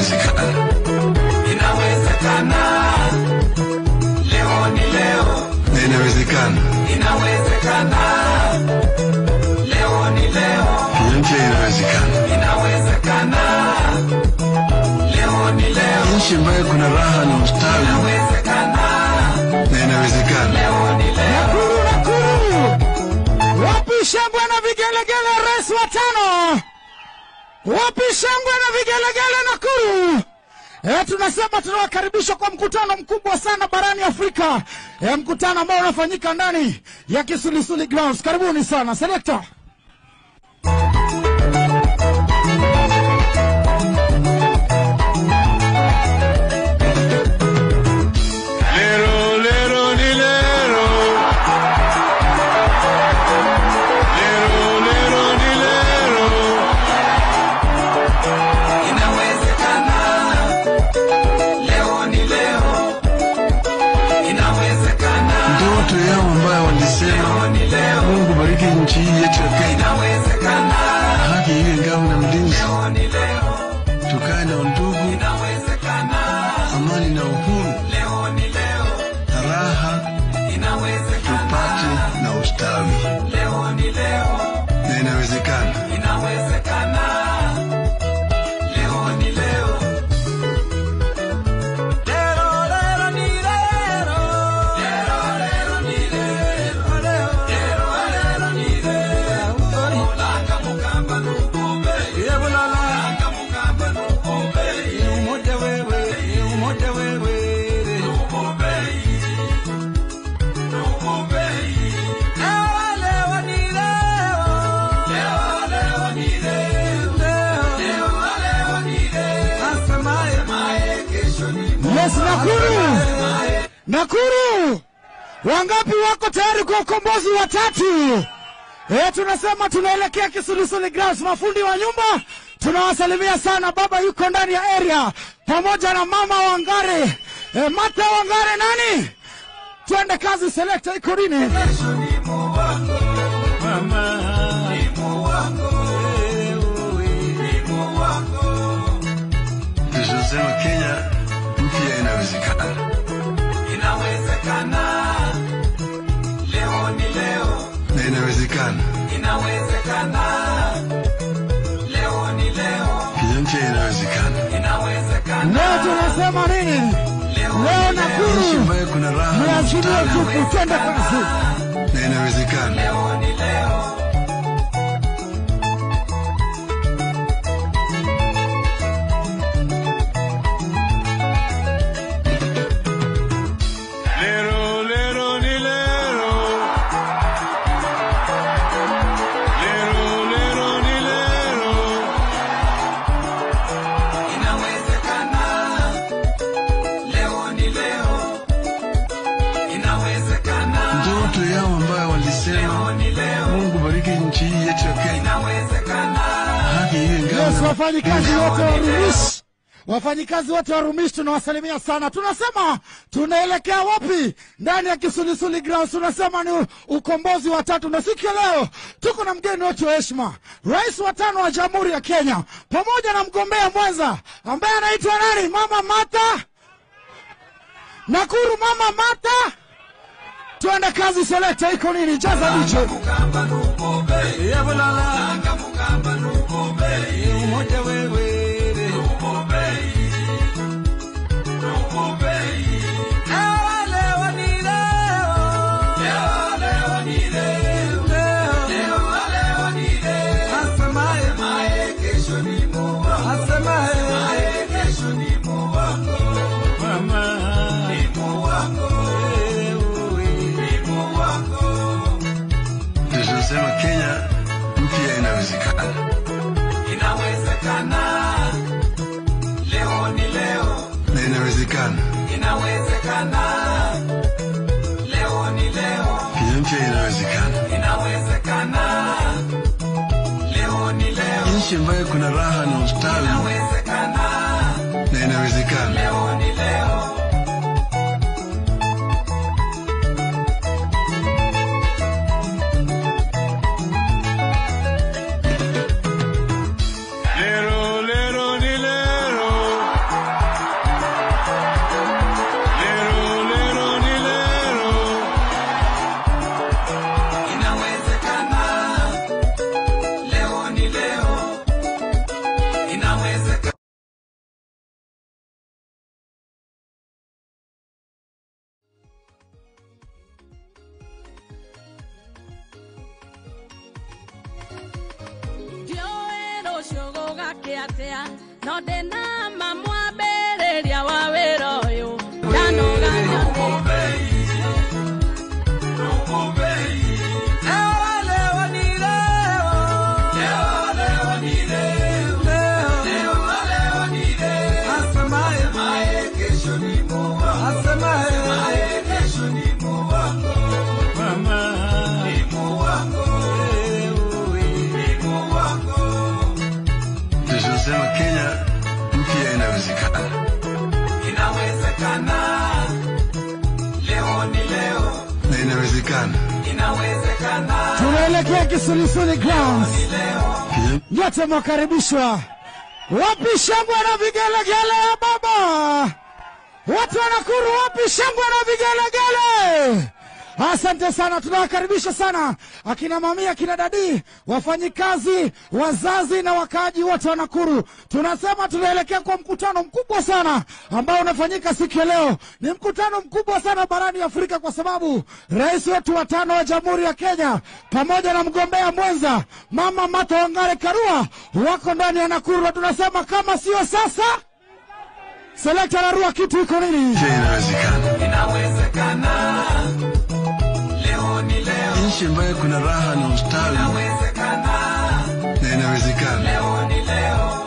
inawezekana. Inawezekana. Leo ni leo. Na inawezekana. Inawezekana. Leo ni leo. Kenya mpya inawezekana. Inawezekana. Leo ni leo. Nchi ambayo kuna raha na ustawi Inawezekana. na inawezekana. Leo ni leo. Nakuru, Nakuru, wapi shangwe na vigelegele? Rais wa tano, wapi shangwe na vigelegele Nakuru? E, tunasema tunawakaribisha kwa mkutano mkubwa sana barani Afrika, e, mkutano ambao unafanyika ndani ya Kisulisuli Grounds. Karibuni sana selekta. Lero, lero, ni lero. Lero, lero, ni lero. Inawezekana. Leo ni leo. Inawezekana. Ndoto yao ambayo walisema Leo ni leo. Mungu bariki nchi hii yetu ya Kenya, Inawezekana. haki iwe ngao na mlinzi, Leo ni leo. tukae na undugu, Inawezekana. amani na uhuru, Leo ni leo. na raha Inawezekana. tupate na ustawi, Leo ni leo. na inawezekana. Inawezekana. Leo ni leo. Lero, lero, ni lero. Lero, lero, ni lero. Lero, lero, ni lero. Langa mukamba nukube. Langa mukamba nukube. Nukube. Nukube. Leo, leo, ni leo. Leo, leo, ni leo. Leo, leo, ni leo. Asemaye kesho ni Yes, Nakuru, Nakuru, wangapi wako tayari kwa ukombozi wa tatu? E, tunasema tunaelekea Kisulisuli Grounds. Mafundi wa nyumba tunawasalimia sana. Baba yuko ndani ya area pamoja na mama Wangare, e, Mata Wangare nani, twende kazi. Selekta iko nini? Tunasema Kenya mpya inawezekana. Inawezekana. Leo ni leo. na inawezekana. Inawezekana. Leo ni leo. Kenya mpya inawezekana. Inawezekana. Leo tunasema nini? Leo Nchi Nakuru ambayo kuna raha na niachilie ustawi tupu, twende kazi. na inawezekana. Leo ni leo. Lero, lero, ni lero. Lero, lero, ni lero. Inawezekana. Leo ni leo. Inawezekana. Ndoto yao ambayo walisema Leo ni leo. Mungu bariki nchi hii yetu ya Kenya, Inawezekana. haki iwe ngao Yes, na wafanyikazi wote wa Rumish, wafanyikazi wote wa Rumish tunawasalimia sana. Tunasema tunaelekea wapi? Ndani ya Kisulisuli Grounds. Tunasema ni ukombozi wa tatu, na siku ya leo tuko na mgeni wetu wa heshima, rais wa tano wa Jamhuri ya Kenya, pamoja na mgombea mwenza ambaye anaitwa nani? Mama Mata Nakuru. Mama Mata, tuende kazi. Selekta iko nini? Jaza DJ. Mukamba nukube. Langa mukamba nukube. Nukube. Nukube. Leo, leo ni leo. Leo, leo ni leo. Leo, leo ni leo. Asemaye kesho ni Mungu. Asemaye kesho ni Mungu wako. Ni Mungu wako. Ni Mungu wako. tunasema Kenya mpya inawezekana. Inawezekana. Leo ni leo. na inawezekana. Inawezekana. Leo ni leo. Kenya mpya inawezekana. Inawezekana. Leo ni leo. Nchi ambayo kuna raha na ustawi Inawezekana. na inawezekana. Leo ni leo. Lero, lero, ni lero. gwake atia no ndina mamwambĩrĩria wa wĩra ũyũ ndanogania Tunasema Kenya mpya inawezekana. Inawezekana, leo ni leo, Na inawezekana. inawezekana, tunaelekea Kisulisuli Grounds. Kenya Nyote mwakaribishwa. Wapi shangwe na vigelegele ya baba? Watu wa Nakuru, wapi shangwe na vigelegele? Asante sana, tunawakaribisha sana akina mamia, akina dadi, wafanyikazi, wazazi na wakaaji wote wa Nakuru. Tunasema tunaelekea kwa mkutano mkubwa sana ambao unafanyika siku ya leo. Ni mkutano mkubwa sana barani Afrika kwa sababu rais wetu wa tano wa Jamhuri ya Kenya pamoja na mgombea mwenza Mama Martha Wangare Karua wako ndani ya Nakuru, na tunasema kama sio sasa, selekta Karua, kitu iko nini? mpya inawezekana. inawezekana, leo ni leo, Nchi ambayo kuna raha na ustawi inawezekana, na inawezekana. leo ni leo.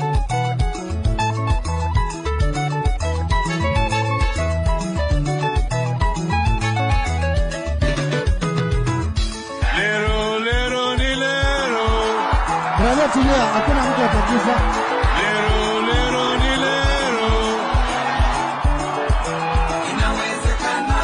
Lero, lero, ni lero. Brother, tulia, hakuna mtu atakufa. Lero, lero, ni lero. Inawezekana,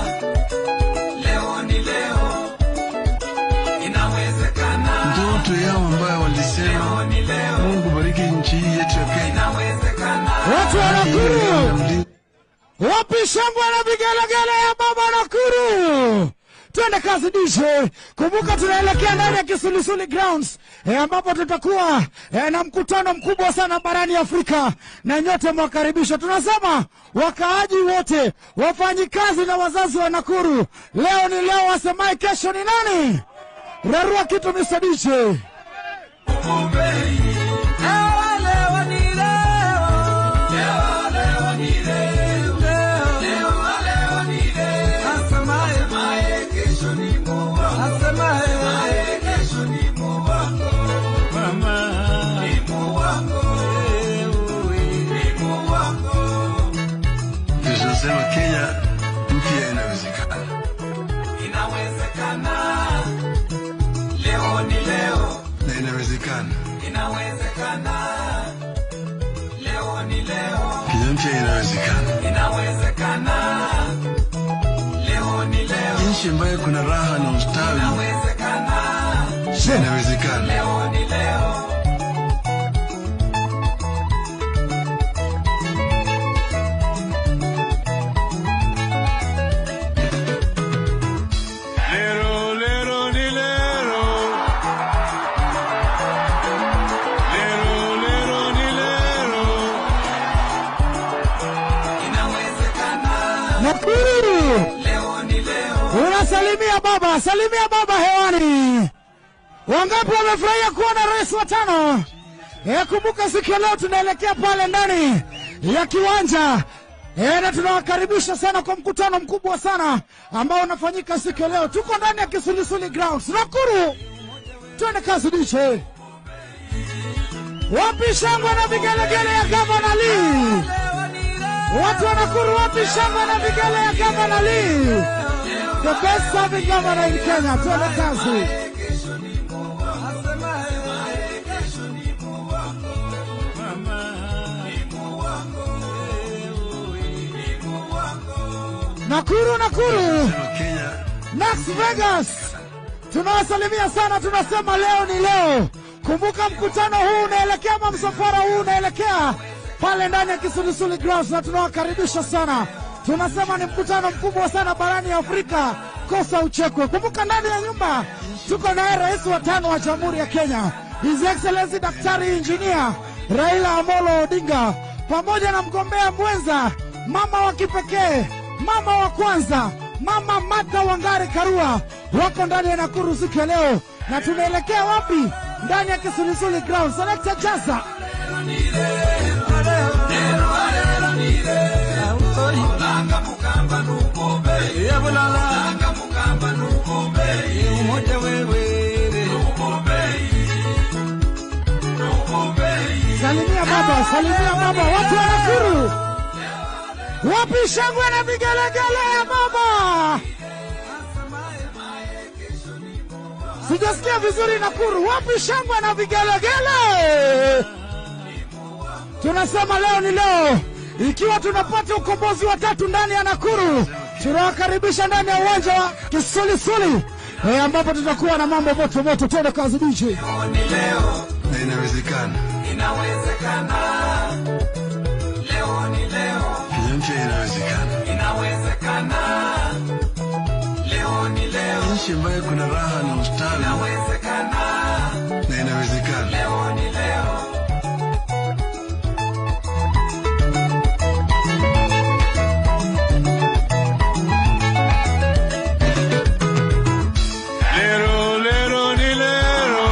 leo ni leo, inawezekana, Ndoto yao ambayo walisema leo ni leo, Mungu bariki nchi hii yetu ya Kenya. inawezekana, Watu wa Haki iwe ngao na Nakuru, mlinzi. wapi shangwe na vigelegele ya baba Nakuru? Twende kazi DJ. Kumbuka tunaelekea ndani ya Kisulisuli Grounds eh, ambapo tutakuwa eh, na mkutano mkubwa sana barani Afrika na nyote mwakaribishwa. Tunasema wakaaji wote, wafanyikazi na wazazi wa Nakuru, leo ni leo, wasemaye kesho ni nani? Rarua kitu Mr. DJ. Tunasema Kenya mpya inawezekana. Inawezekana, leo ni leo, Na inawezekana. inawezekana, leo ni leo, Kenya mpya inawezekana. inawezekana, leo ni leo, Nchi ambayo kuna raha na ustawi inawezekana, inawezekana. leo ni leo. Lero, lero, ni lero. Lero, lero, ni lero. Inawezekana, Nakuru. leo ni leo, Unasalimia baba, salimia baba hewani. Wangapi wamefurahia kuona rais wa tano? E, kumbuka siku ya leo tunaelekea pale ndani ya kiwanja e, na tunawakaribisha sana kwa mkutano mkubwa sana ambao unafanyika siku ya leo. Tuko ndani ya Kisulisuli Grounds Nakuru. Twende kazi diche. Wapi shangwe na vigelegele ya gavana Lee? Watu wa Nakuru, wapi shangwe na vigele ya gavana Lee? The best serving governor in Kenya. Twende kazi. Nakuru, Nakuru, Tunasema Kenya Las Vegas, tunawasalimia sana, tunasema leo ni leo. Kumbuka mkutano huu unaelekea ama msafara huu unaelekea pale ndani ya Kisulisuli Grounds, na tunawakaribisha sana. Tunasema ni mkutano mkubwa sana barani Afrika, kosa uchekwe. Kumbuka ndani ya nyumba tuko naye rais wa tano wa Jamhuri ya Kenya, His Excellency Daktari Engineer Raila Amolo Odinga, pamoja na mgombea mwenza, mama wa kipekee, mama wa kwanza, mama Martha Wangare Karua wako ndani ya Nakuru siku ya leo, na tunaelekea wapi? Ndani ya Kisulisuli Ground. Selector Jasa Salimia baba, salimia baba, watu wa Nakuru. Wapi shangwe na vigelegele ya baba? Sijasikia vizuri Nakuru. Wapi shangwe na vigelegele? Tunasema leo ni leo, ikiwa tunapata ukombozi wa tatu ndani ya Nakuru. Tunawakaribisha ndani ya uwanja wa Kisulisuli eh, ambapo tutakuwa na mambo moto moto. Twende kazi DJ. na inawezekana. Kenya mpya inawezekana. Nchi ambayo kuna raha na ustawi na inawezekana. Lero, lero, ni lero.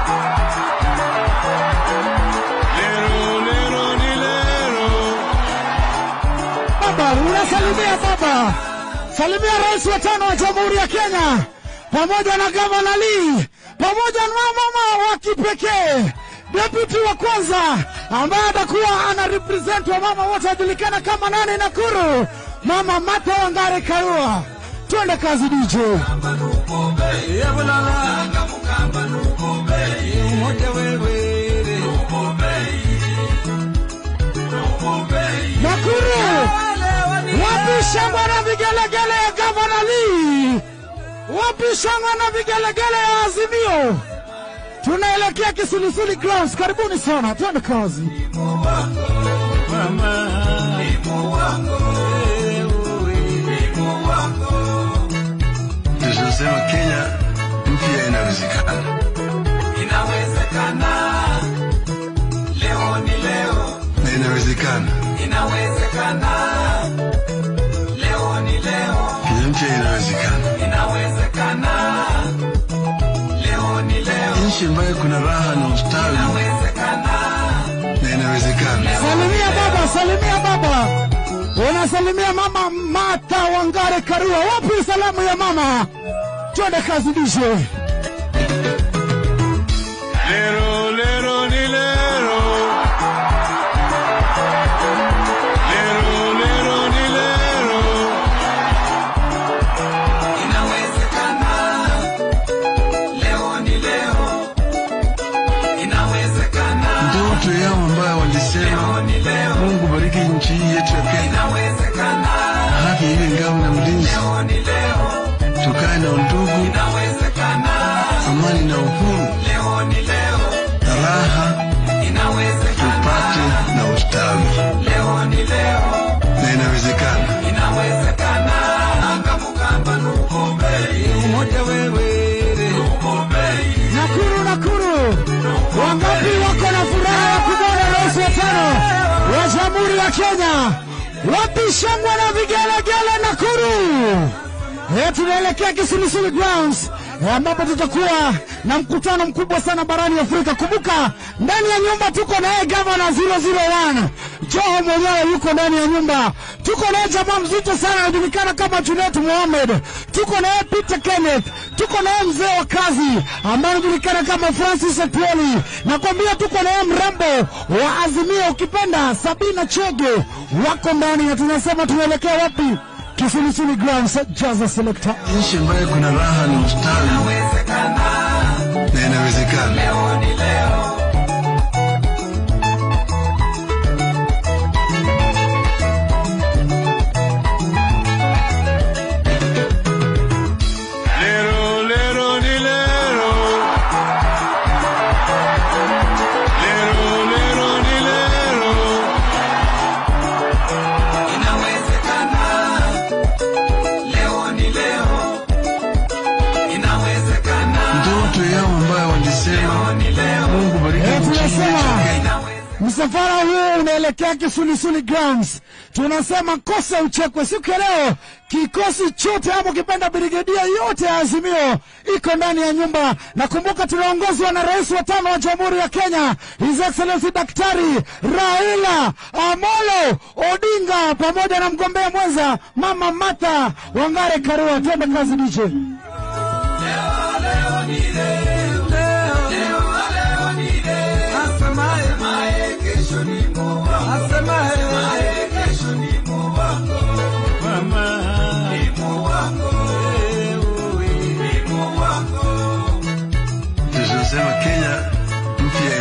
Lero, lero, ni lero. Baba, unasalimia baba, salimia rais wa tano wa Jamhuri ya Kenya pamoja na gavana Lee pamoja na mama wa kipekee deputy wa kwanza ambaye atakuwa ana represent wa mama wote wajulikana kama nani Nakuru, mama Martha Wangare Karua. Twende kazi DJ. Nakuru, wapi shangwe na vigelegele ya gavana Lee? Wapi shangwe na vigelegele ya Azimio? Tunaelekea Kisulisuli Grounds. Karibuni sana, twende kazi. Tunasema Kenya mpya inawezekana. Na inawezekana. Kenya mpya inawezekana. Nchi ambayo kuna raha na ustawi na inawezekana. Salimia baba, salimia baba. Unasalimia mama Martha Wangare Karua. Wapi salamu ya mama? Twende kazi DJ. Lero, lero, ni lero. Lero, lero, ni lero. Ndoto yao ambayo walisema Mungu bariki nchi hii yetu ya Kenya, haki iwe ngao na mlinzi, tukae na undugu, amani na uhuru, na raha tupate na ustawi, na inawezekana. Nakuru, Nakuru, wangapi wako na furaha ya kumwona rais wa tano wa Jamhuri ya Kenya? Wapi shangwe na vigelegele Nakuru? Eh, tunaelekea Kisulisuli Grounds eh, ambapo tutakuwa na mkutano mkubwa sana barani Afrika. Kumbuka ndani ya nyumba tuko naye gavana 001 Joho mwenyewe yuko ndani ya nyumba. Tuko naye jamaa mzito sana anajulikana kama Junet Mohamed. Tuko naye Peter Kenneth. Tuko naye mzee wa kazi ambaye anajulikana kama Francis Atwoli. Nakwambia tuko naye mrembo wa Azimio, ukipenda Sabina Chege, wako ndani na tunasema tunaelekea wapi? Kisulisuli Grounds, Jaza Selector. Nchi ambayo kuna raha na ustawi na inawezekana. Lero, lero, ni lero. Lero, lero, ni lero. Ndoto yao ambayo walisema Mungu bariki Msafara huu unaelekea Kisulisuli Grounds. Tunasema kosa uchekwe. Siku ya leo kikosi chote hapo, kipenda brigedia yote ya Azimio iko ndani ya nyumba, na kumbuka tunaongozwa na rais wa tano wa Jamhuri ya Kenya, His Excellency Daktari Raila Amolo Odinga, pamoja na mgombea mwenza Mama Martha Wangare Karua. Twende kazi DJ. Tunasema Kenya mpya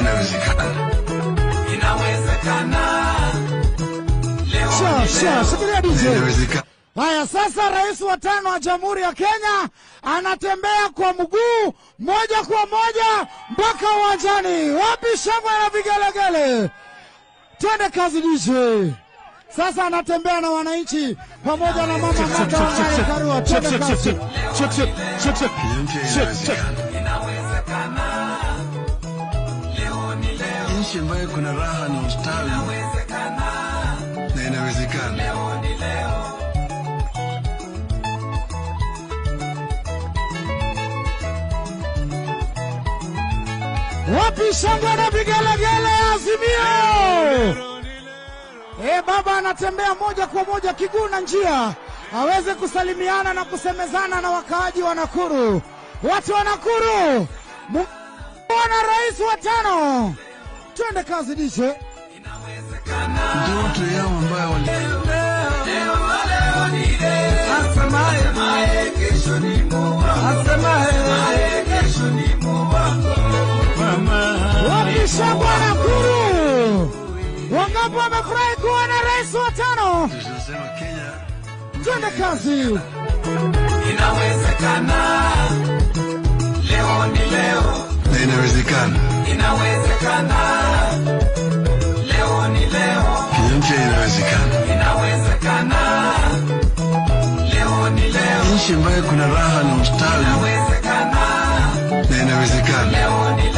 inawezekana, Sure, sure. Shikilia DJ. inawezekana. Haya, sasa rais wa tano wa Jamhuri ya Kenya anatembea kwa mguu moja kwa moja mpaka uwanjani. Wapi shangwe na vigelegele? Twende kazi DJ. Sasa anatembea na wananchi pamoja na mama Martha Wangare Karua. Twende kazi. Kenya mpya inawezekana. Nchi ambayo kuna raha na ustawi na inawezekana. Wapi shangwe na vigelegele Azimio? Eh, baba anatembea moja kwa moja kiguu na njia aweze kusalimiana na kusemezana na wakaaji wa Nakuru. Watu wa Nakuru, mwana rais wa tano, twende kazi dishe. Ndoto yao ambayo wali Wapi shangwe Nakuru? Wangapi wamefurahi kuwa na rais wa tano? tunasema Kenya Twende kazi. na inawezekana. Kenya mpya inawezekana. Nchi ambayo kuna raha na ustawi na inawezekana.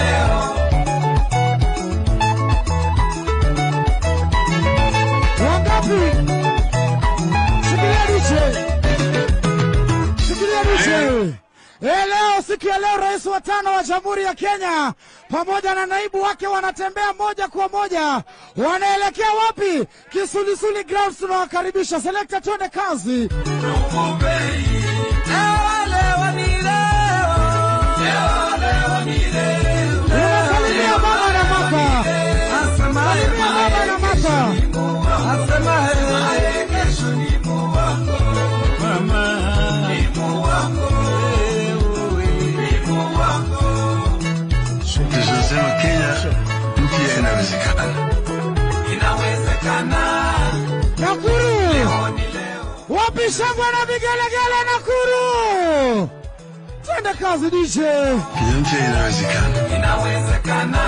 Wangapi? Shikilia diche. Shikilia diche. Eh, leo siku ya leo rais wa tano wa Jamhuri ya Kenya pamoja na naibu wake wanatembea moja kwa moja. Wanaelekea wapi? Kisulisuli Grounds tunawakaribisha. Selekta, twende kazi. Unasalimia baba na mama. Salimia baba na mama. Tunasema Kenya mpya inawezekana. Nakuru. Wapi shangwe na vigelegele Nakuru? Twende kazi DJ. Kenya mpya inawezekana.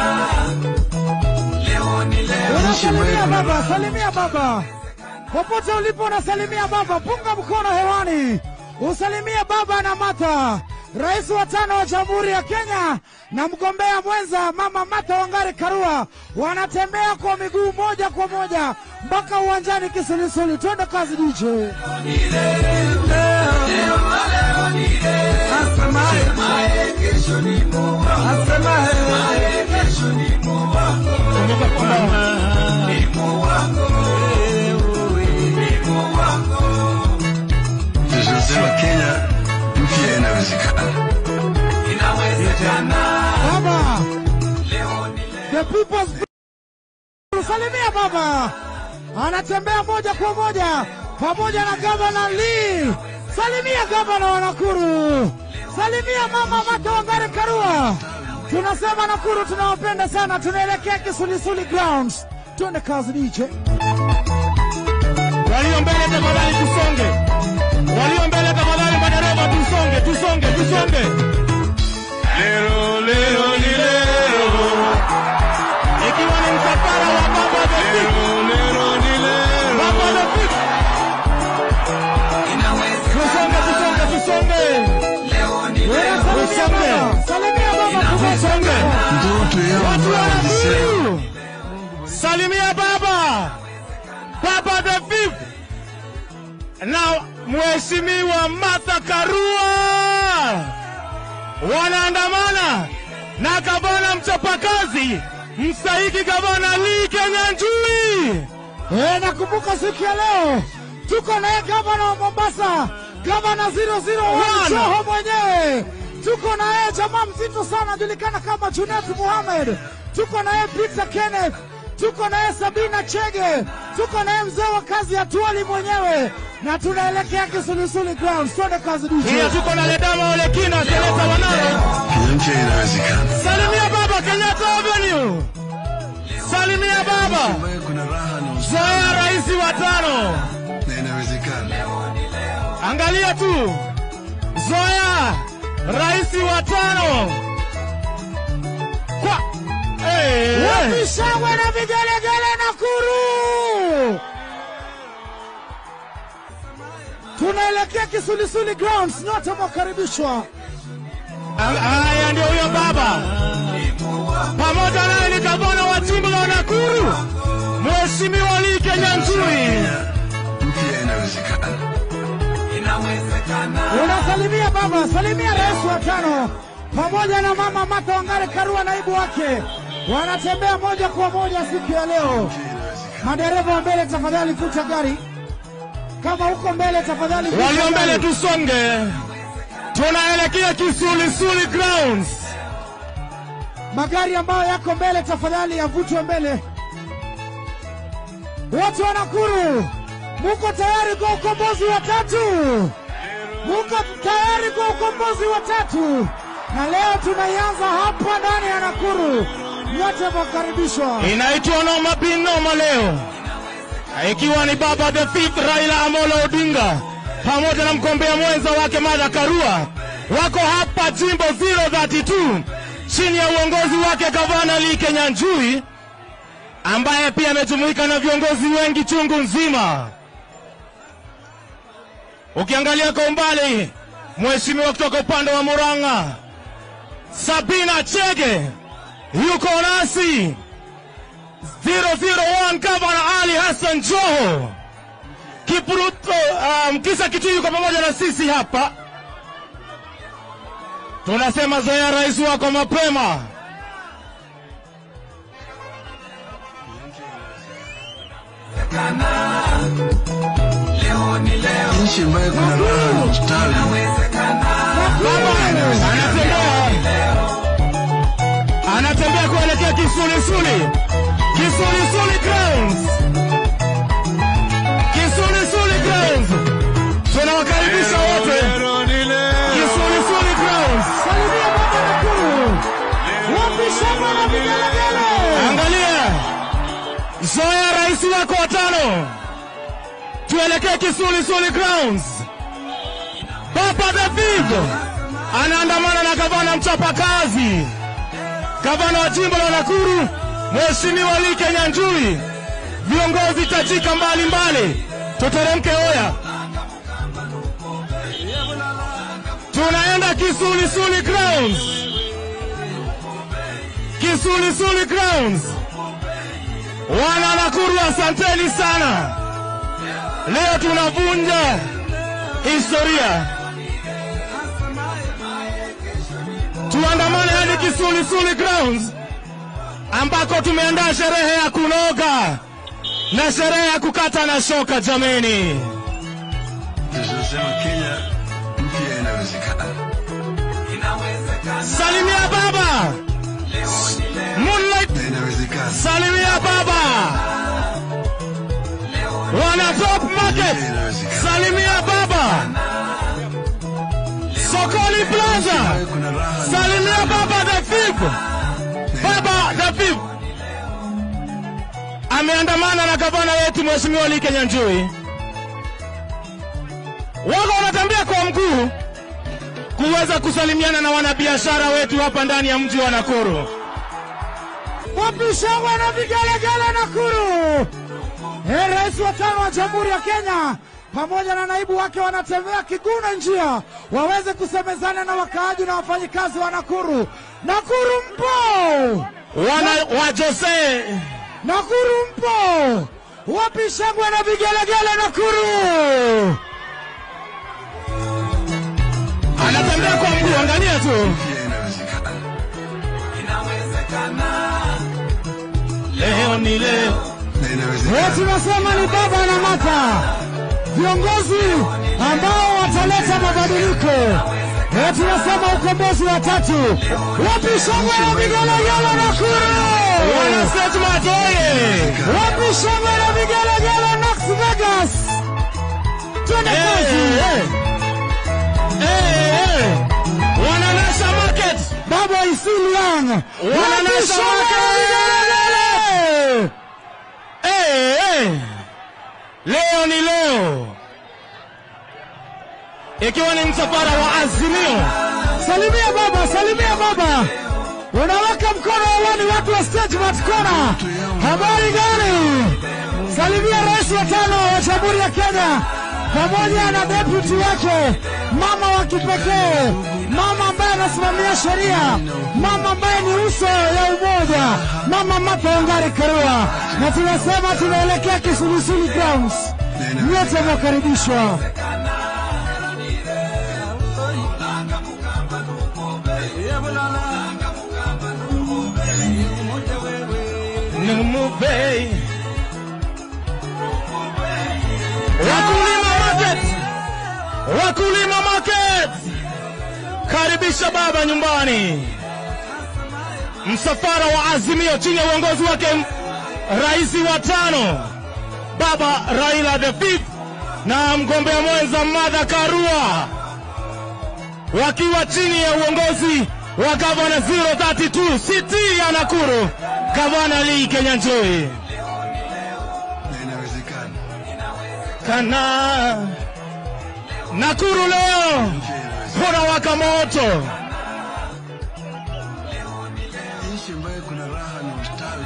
Unasalimia baba, salimia baba. Popote ulipo unasalimia baba, punga mkono hewani. Usalimie baba na Martha. Rais wa tano wa Jamhuri ya Kenya na mgombea mwenza Mama Martha Wangare Karua wanatembea kwa miguu moja kwa moja mpaka uwanjani Kisulisuli. Twende kazi DJ. Tunasema Kenya mpya inawezekana. Baba, the people's salimia baba, anatembea moja kwa moja pamoja na gavana Lee. Salimia gavana wa Nakuru, salimia mama Martha Wangare Karua. Tunasema Nakuru tunawapenda sana, tunaelekea Kisulisuli Grounds. Twende kazi DJ. Walio mbele tafadhali tusonge. Walio mbele tafadhali madereva tusonge, tusonge, tusonge. Lero, lero, ni lero. Ikiwa ni msafara wa baba the big, Lero, lero, ni lero. baba the big. Tusonge, tusonge, tusonge. Salimia baba, salimia baba, Tusonge. tusonge. Ndoto yao Watu ambayo wa walisema Nakuru. Salimia baba, baba the fifth na mheshimiwa Martha Karua wanaandamana na gavana mchapakazi mstahiki gavana Lee Kinyanjui. Eh, nakumbuka siku ya leo tuko naye gavana wa Mombasa, gavana 001 Joho mwenyewe. Tuko naye jamaa mzito sana julikana kama Junet Mohamed. Tuko naye Peter Kenneth. Tuko naye Sabina Chege. Tuko naye mzee wa kazi ya Tuali mwenyewe, na tunaelekea Kisulisuli Grounds. Twende kazi Pia DJ. tuko na Ledama Olekina, seneta wa Narok. Kenya mpya inawezekana. Salimia baba Kenyatta Avenue. Salimia baba Ambayo kuna raha na ustawi Zoea rais wa tano. na inawezekana. Angalia tu, Zoea rais wa tano kwa hey, hey. Wapi shangwe na vigelegele Nakuru? Tunaelekea Kisulisuli Grounds, nyote mwakaribishwa. Ang- Haya ndio huyo baba, pamoja naye ni gavana wa jimbo la Nakuru, Mheshimiwa Lee Kinyanjui. Kenya mpya inawezekana. Unasalimia baba, salimia rais wa tano pamoja na mama Martha Wangare Karua, naibu wake, wanatembea moja kwa moja siku ya leo. Madereva wa mbele, tafadhali vuta gari. Kama uko mbele, tafadhali vuta Walio mbele gari. tusonge, tunaelekea Kisulisuli Grounds. Magari ambayo yako mbele, tafadhali yavutwe mbele. Watu wa Nakuru, muko tayari kwa ukombozi wa tatu? Muko tayari kwa ukombozi wa tatu? Na leo tunaianza hapa ndani ya Nakuru. Nyote mwakaribishwa. Inaitwa Noma Bin Noma leo, ikiwa ni baba the fifth Raila Amolo Odinga pamoja na mgombea mwenza wake Martha Karua wako hapa jimbo 032 chini ya uongozi wake gavana Lee Kinyanjui ambaye pia amejumuika na viongozi wengi chungu nzima. Ukiangalia kwa umbali, mheshimiwa kutoka upande wa Murang'a Sabina Chege yuko nasi 001 Gavana Ali Hassan Joho Kipruto, um, kisa kitu yuko pamoja na sisi hapa. Tunasema zoea rais wako mapema. Nchi ambayo kuna raha na ustawi Baba anatembea, anatembea kuelekea Kisulisuli, Kisulisuli Grounds, Kisulisuli Grounds. Tunawakaribisha wote Lero ni leo. Kisulisuli Grounds. Salimia baba Nakuru. Wapi shangwe na vigelegele? Angalia, zoea rais wako wa tano, tuelekee Kisulisuli Grounds. Papa David anaandamana na gavana mchapakazi, gavana wa jimbo la Nakuru, Mheshimiwa Lee Kinyanjui, viongozi tajika mbalimbali. Tuteremke oya, tunaenda Kisulisuli Grounds. Kisulisuli Grounds. Wana Nakuru, asanteni sana. Leo tunavunja historia. Tuandamane hadi Kisulisuli Grounds ambako tumeandaa sherehe ya kunoga na sherehe ya kukata na shoka. Jameni, tunasema Kenya mpya inawezekana. salimia baba Moonlight Na inawezekana. Salimia baba wana top market. Salimia baba Sokoni Plaza. Ambayo kuna raha na Salimia baba the fifth. Baba the fifth ameandamana na gavana wetu Mheshimiwa Lee Kinyanjui. Wako wanatembea kwa mguu kuweza kusalimiana na wanabiashara wetu hapa ndani ya mji wa Nakuru. Wapi shangwe na vigelegele Nakuru? Eh, rais wa tano wa Jamhuri ya Kenya pamoja na naibu wake wanatembea kiguna njia waweze kusemezana na wakaaji na wafanyikazi wa Nakuru. Nakuru mpo? wana wa Jose Nakuru mpo? Wapi shangwe na vigelegele Nakuru? Anatembea kwa mguu, angalia tu. Pia inawezekana. Leo ni leo. Na Leo inawezekana. tunasema ni baba na mata, viongozi ambao wataleta mabadiliko. Leo tunasema ukombozi wa tatu. Wapi shangwe na vigelegele Nakuru? Wana Statement oye! Wapi shangwe na vigelegele Las Vegas? Twende Eh, kazi. eh. Eh, eh. Wana Nasha Market. Baba Isilian. Wapi Wananasa shangwe na wake. vigelegele? Eh, eh. Leo ni leo. Ikiwa ni msafara wa Azimio. Salimia baba, salimia baba. Unaweka mkono hewani watu wa stage matkona. Habari gani? Salimia rais wa tano wa Jamhuri ya Kenya pamoja na deputy wake, mama wa kipekee, mama ambaye anasimamia sheria, mama ambaye ni uso ya umoja, mama Martha Wangari Karua, na tunasema tunaelekea Kisulisuli Grounds. Nyote mwakaribishwa. Numubei. Wakulima Market. Wakulima Market. Karibisha baba nyumbani. Msafara wa Azimio chini ya uongozi wake m- rais wa tano baba Raila the fifth na mgombea mwenza Martha Karua wakiwa chini ya uongozi wa gavana 032 city ya Nakuru, gavana Lee Kenyanjui. Na inawezekana. Kana Nakuru leo kuna waka moto. Nchi ambayo kuna raha na ustawi.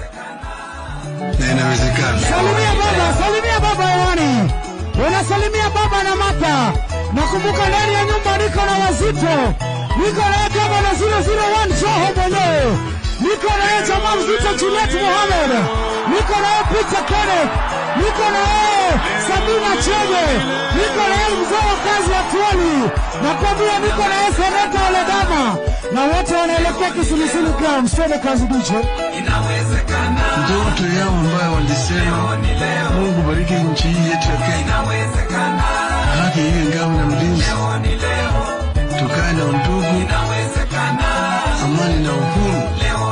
Na inawezekana. Salimia baba, salimia baba hewani. Unasalimia baba na mata. Nakumbuka ndani ya nyumba niko na wazito. Niko naye gavana 001 Joho mwenyewe. Niko naye jamaa mzito Juliet Mohamed. Niko naye Peter Kenneth. Niko naye Sabina Chege. Niko naye mzee wa kazi ya Tuoli. Nakwambia niko naye seneta Oledama. Na wote wanaelekea Kisulisuli Grounds. Twende kazi DJ. Ndoto yao ambayo walisema Mungu bariki nchi hii yetu ya Kenya, haki iwe ngao na mlinzi, tukae na undugu, amani na uhuru,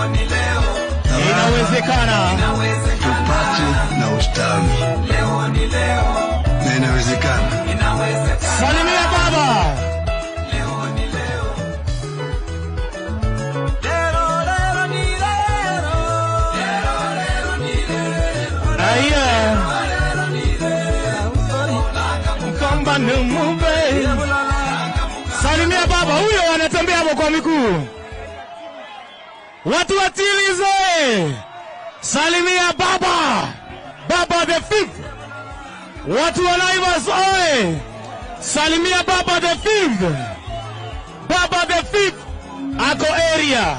Inawezekana. tupate na ustawi. Na inawezekana. Salimia baba. Aya. Mkomba numube. Salimia baba huyo anatembea hapo kwa miguu. Watu watilize. Salimia baba. Baba the fifth. Watu wa Naivas oye! Salimia baba the fifth. Baba the fifth ako area.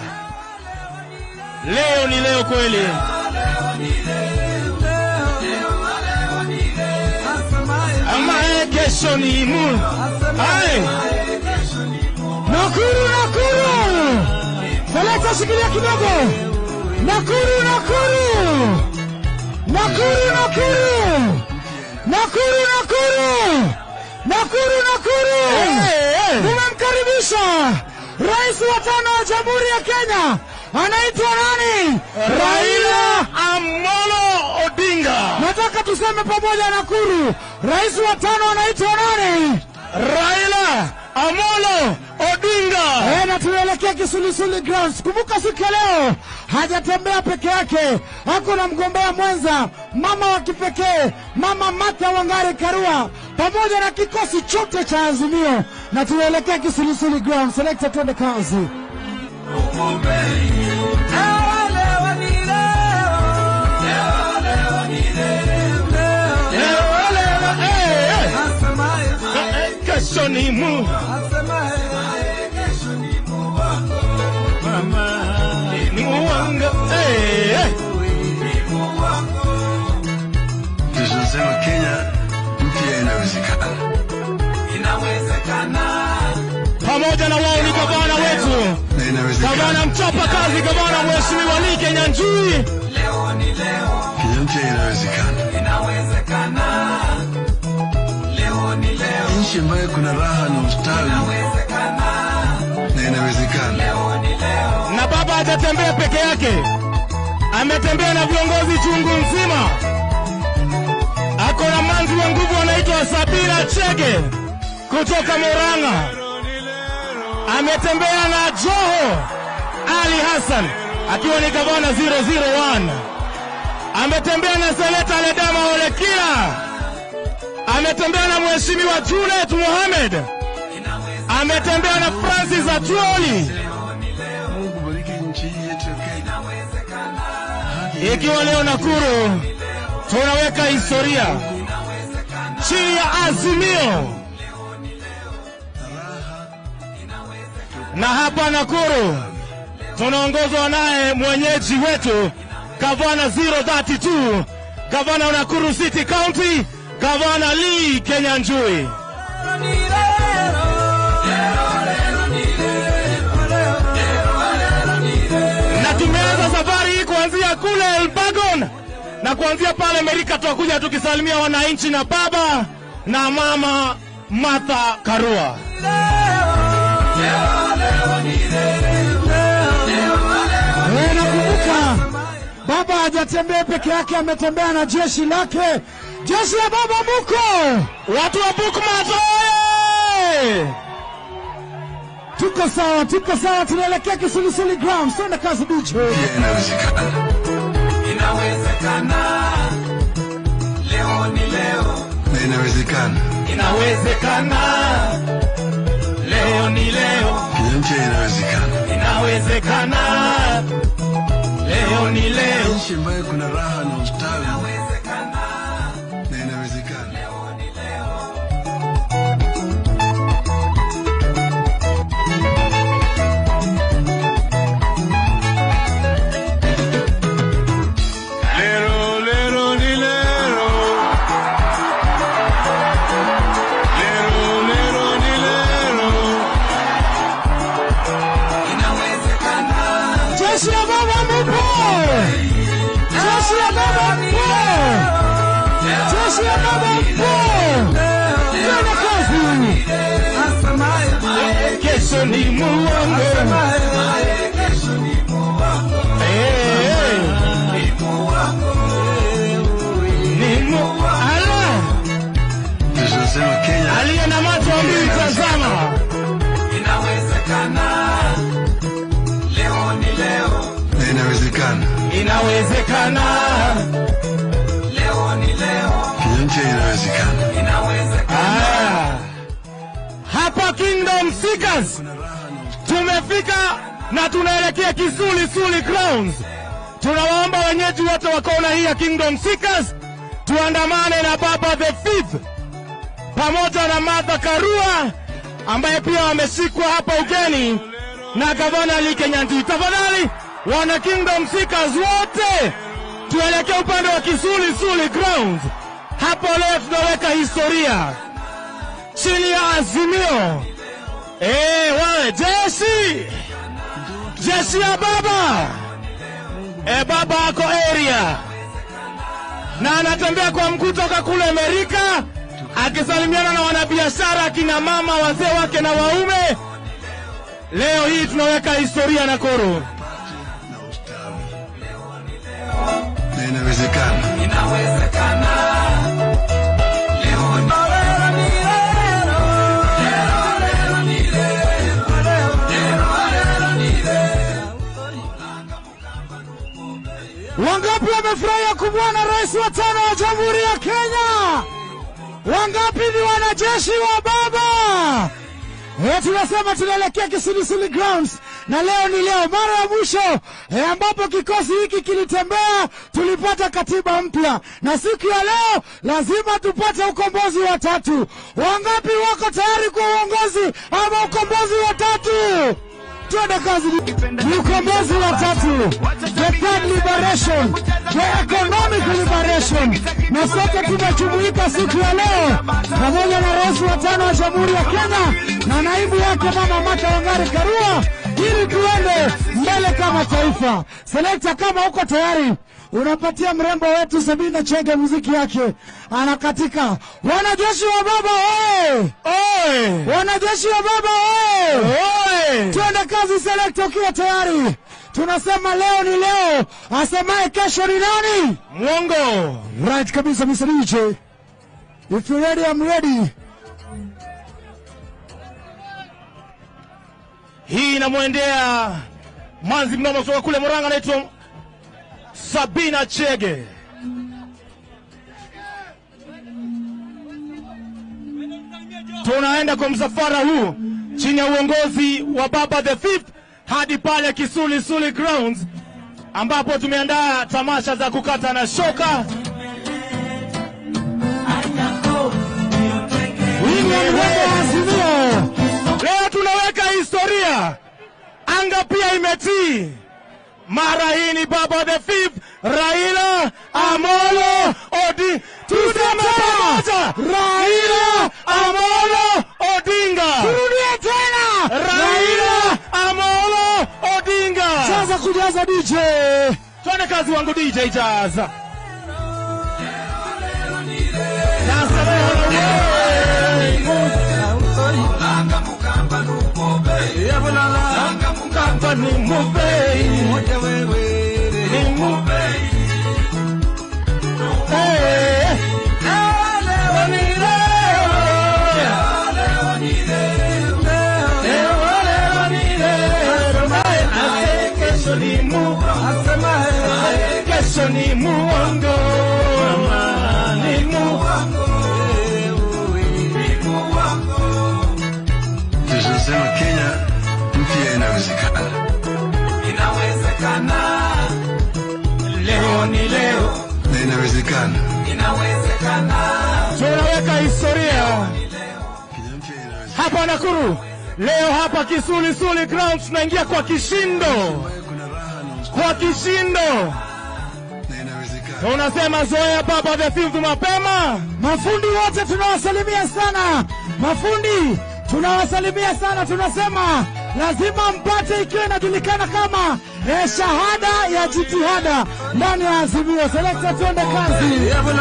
Leo ni leo kweli. Ama eh, kesho ni mu. Hai. Nakuru, Nakuru! Seleta shikilia kidogo. Nakuru, Nakuru! Nakuru, Nakuru! Nakuru, Nakuru! Nakuru, Nakuru! Eh, eh. Tumemkaribisha rais wa tano wa Jamhuri ya Kenya, anaitwa nani? Raila Amolo Odinga. Nataka tuseme pamoja Nakuru, rais wa tano anaitwa nani? Raila Amolo Odinga. Eh, na tunaelekea Kisulisuli Grounds. Kumbuka siku ya leo hajatembea peke yake, ako na mgombea mwenza, mama wa kipekee, mama Martha Wangari Karua, pamoja na kikosi chote cha Azimio, na tunaelekea Kisulisuli Grounds. Selekta, twende kazi. Leo, leo, eh, eh. Eh, Kesho ni mu. Ni muwanga. Eh, eh. inawezekana, pamoja na wao ni gavana wetu, na inawezekana. gavana mchapa kazi, gavana mheshimiwa Lee Kenyanjui. Leo ni leo, Kenya mpya inawezekana, inawezekana. Leo ni leo, nchi ambayo kuna raha na ustawi, inawezekana, na inawezekana. Leo ni leo, na baba hajatembea peke yake, ametembea na viongozi chungu nzima. Ako na manzi wa nguvu anaitwa Sabina Chege kutoka Moranga, ametembea na Joho Ali Hassan akiwa ni gavana 001, ametembea na seneta Ledama Olekina, ametembea na mheshimiwa Junet Mohamed, ametembea na Francis Atuoli. Mungu bariki nchi hii yetu ya Kenya. ikiwa leo Nakuru tunaweka historia chini ya Azimio, na hapa Nakuru tunaongozwa naye mwenyeji wetu gavana 032 gavana wa Nakuru City County, gavana Lee Kenyanjui. na tumeanza safari hii kuanzia kule Elbagon na kuanzia pale Amerika, tutakuja tukisalimia wananchi na baba na mama Martha Karua. Eh, nakumbuka baba hajatembea peke yake, ametembea na jeshi lake, jeshi la baba muko. Watu wa Bookmart oye! Tuko sawa, tuko sawa, tunaelekea Kisulisuli Grounds. Twende kazi DJ. Pia inawezekana, inawezekana. Leo ni leo, na inawezekana. Inawezekana, leo ni leo, Kenya mpya inawezekana, inawezekana, leo ni leo. nchi ambayo kuna raha na ustawi, inawezekana, na inawezekana. Lero, lero, ni lero. Lero, lero, ni lero. Jeshi la baba mupo, jeshi la baba mupo, jeshi la baba mupo. Twende kazi. Kesho ni muongo. Eh, ni mu- Ala, Tunasema Kenya aliye na macho mbili tazama. na inawezekana, Inawezekana, Kenya mpya inawezekana. Ah. hapa Kingdom Seekers tumefika na tunaelekea Kisuli Suli Grounds. Tunawaomba wenyeji wote wa kona hii ya Kingdom Seekers tuandamane na Baba the Fifth pamoja na Martha Karua ambaye pia wameshikwa hapa ugeni na gavana Lee Kenyanjui. Tafadhali wana Kingdom Seekers wote tuelekee upande wa Kisuli Suli Grounds. Hapo leo tunaweka historia chini ya Azimio. Eh, wale jeshi jeshi ya baba eh, baba ako area na anatembea kwa mguu toka kule Amerika akisalimiana na wanabiashara, akina mama, wazee wake na waume. Leo hii tunaweka historia Nakuru. na inawezekana. Wangapi wamefurahia kumwona rais wa tano wa Jamhuri ya Kenya? Wangapi ni wanajeshi wa baba? Eh, tunasema tunaelekea Kisulisuli Grounds na leo ni leo, mara ya mwisho eh, ambapo kikosi hiki kilitembea, tulipata katiba mpya, na siku ya leo lazima tupate ukombozi wa tatu. Wangapi wako tayari kwa uongozi ama ukombozi wa tatu? twende kazi. Ni ukombozi wa tatu, the third liberation, the economic liberation, na sote tumejumuika siku ya leo pamoja na rais wa tano wa Jamhuri ya Kenya na naibu yake Mama Martha Wangari Karua ili tuende mbele kama taifa. Selekta, kama uko tayari unapatia mrembo wetu Sabina Chege muziki yake anakatika. Wanajeshi wa baba oye! Oi! Wanajeshi wa baba oye! Oi! Twende kazi selekta, ukiwa tayari. Tunasema leo ni leo, asemaye kesho ni nani? Mwongo! Right kabisa, Mr. DJ. If you're ready, I'm ready. Hii inamwendea manzi mnoma kutoka kule Murang'a, anaitwa Sabina Chege. Tunaenda kwa msafara huu chini ya uongozi wa Baba the Fifth hadi pale Kisuli Suli Grounds ambapo tumeandaa tamasha za kukata na shoka. Hii ni mrembo wa Azimio. Leo tunaweka historia, anga pia imetii. Mara hii ni Baba the Fifth, Raila Amolo Odi, tuseme pamoja, Raila Amolo Odinga, Turudie tena. Raila Amolo Odinga. Sasa kujaza DJ. Twende kazi wangu DJ Jaza. Sasa leo Mkamba ni mubei, ni mubei. Eh, leo ni leo. Leo ni leo. Naye kesho ni mu- kesho ni muongo. Ni muongo. Tunasema Kenya mpya inawezekana. Leo ni leo. na inawezekana. tunaweka historia Kenya mpya inawezekana. hapa Nakuru leo, hapa Kisuli Suli Grounds tunaingia kwa kishindo, Kuna raha na ustawi kwa kishindo. na inawezekana. Tunasema zoea Baba the Fifth mapema. Mafundi wote tunawasalimia sana, mafundi tunawasalimia sana. Tunasema lazima mpate, ikiwa inajulikana kama eh, shahada ya jitihada ndani ya Azimio. Selekta, tuende kazi.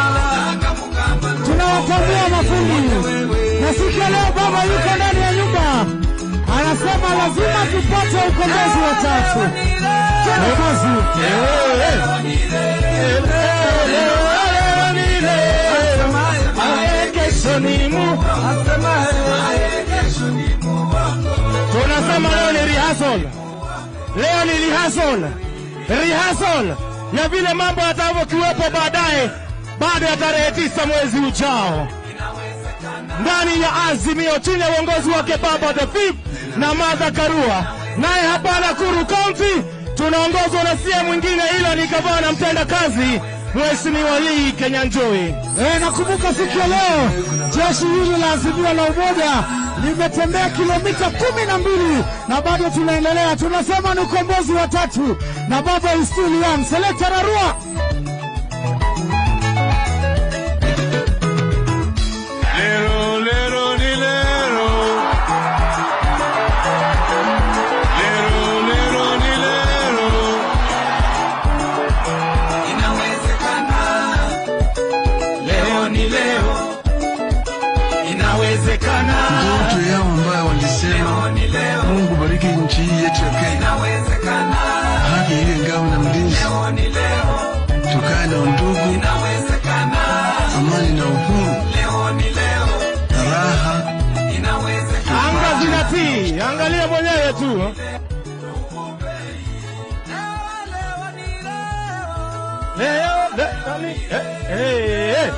Tunawatambua mafundi, na siku ya leo baba yuko ndani ya nyumba, anasema lazima tupate ukombozi wa tatu. Tuende kazi. Kesho ni mu- tunasema leo ni rehearsal, leo ni rehearsal, rehearsal ya vile mambo yatavyokuwepo baadaye, baada ya tarehe tisa mwezi ujao ndani ya Azimio chini ya uongozi wake Baba the Fifth na Martha Karua. Naye hapa Nakuru County tunaongozwa na sie mwingine, ila ni gavana mtenda kazi Mheshimiwa Lee Kenyanjui. Eh, nakumbuka siku ya leo jeshi hili la Azimio la Umoja limetembea kilomita kumi na mbili na bado tunaendelea. Tunasema ni ukombozi wa tatu na baba is still young. Selekta Rarua. Lero, lero, ni lero. Lero, lero, ni lero. Leo ni leo, inawezekana. Ndoto yao ambayo walisema Mungu bariki nchi hii yetu ya Kenya, haki iwe ngao na mlinzi, tukae na undugu, amani na uhuru, raha Anga zinatii, angalia mwenyewe tu. Leo, leo ni eh, eh, eh.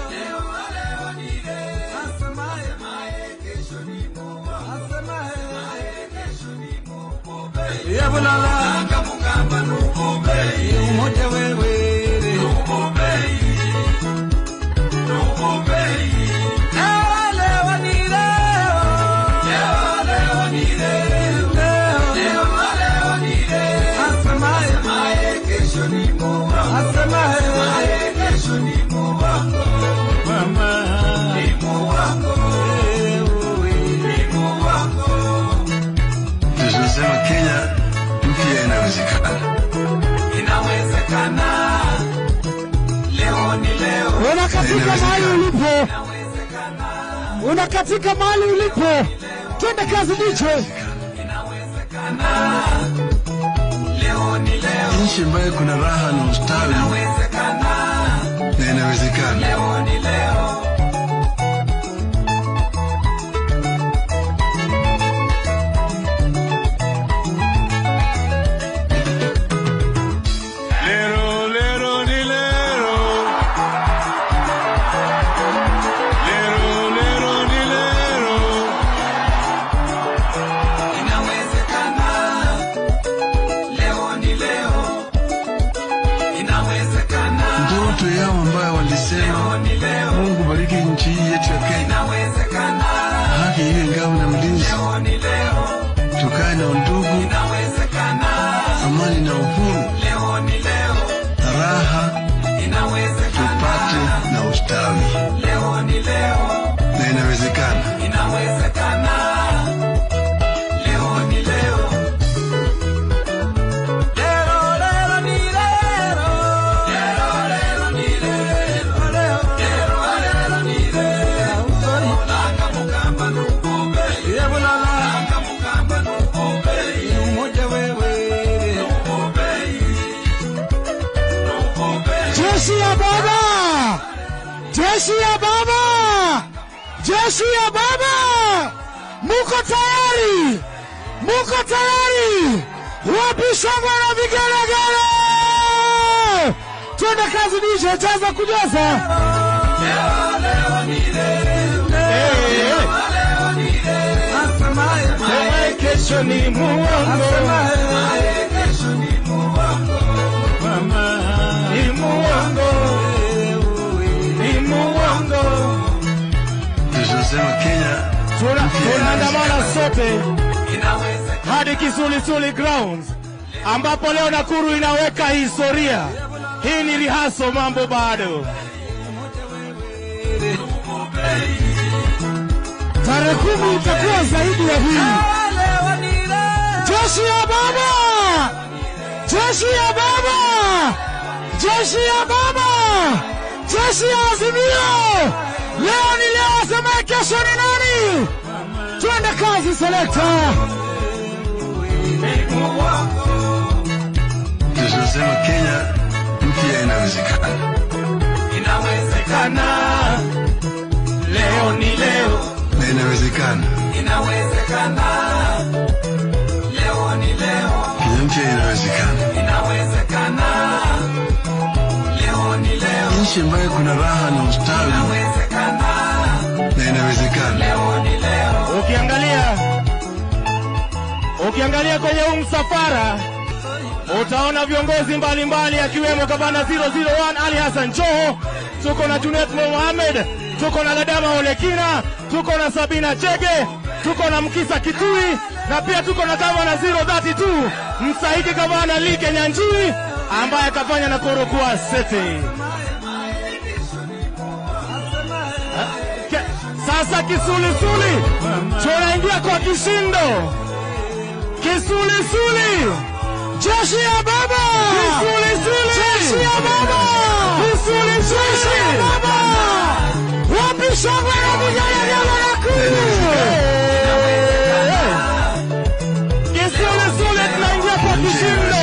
unakatika mahali ulipo, unakatika mahali ulipo. Twende kazi DJ. nchi ambayo kuna raha na ustawi na inawezekana. Lero, lero, ni lero. Lero, lero, ni lero. Ndoto yao ambayo walisema, Mungu bariki nchi hii yetu ya Kenya, haki iwe ngao na mlinzi, tukae na undugu, amani na uhuru, raha tupate na ustawi, na inawezekana. Jeshi ya baba, jeshi ya baba, jeshi ya baba, muko tayari? Muko tayari? Wapi shangwe na vigelegele? Twende kazi DJ, jaza kujaza. Sema kesho ni muongo, ni muongo, ni muongo. Tunasema Kenya Tuna- Tunaandamana sote hadi Kisulisuli Grounds ambapo leo Nakuru inaweka historia. Hii ni rihaso, mambo bado. Tarehe kumi itakuwa zaidi ya hii. Jeshi ya baba, jeshi ya baba, jeshi ya baba, jeshi ya Azimio. Leo ni leo, asemaye kesho ni nani? Twende kazi, selekta. tunasema Kenya mpya inawezekana. Kana leo ni leo, na inawezekana. Kenya mpya inawezekana. Nchi ambayo kuna raha na ustawi na inawezekana. ukiangalia ukiangalia kwenye huu msafara utaona viongozi mbalimbali akiwemo gavana 001 Ali Hassan Joho, tuko na Junet Mohamed, tuko na Ladama Olekina, tuko na Sabina Chege, tuko na Mkisa Kitui na pia tuko na gavana 032 mstahiki gavana Lee Kenyanjui ambaye akafanya Nakuru kuwa sete. Ke- Sasa kisulisuli tunaingia kwa kishindo. Kisulisuli, Jeshi ya baba, kisulisuli, jeshi ya baba, jeshi ya kisulisuli. baba. Wapi shangwe na vigelegele Nakuru? Kisulisuli tunaingia kwa kishindo.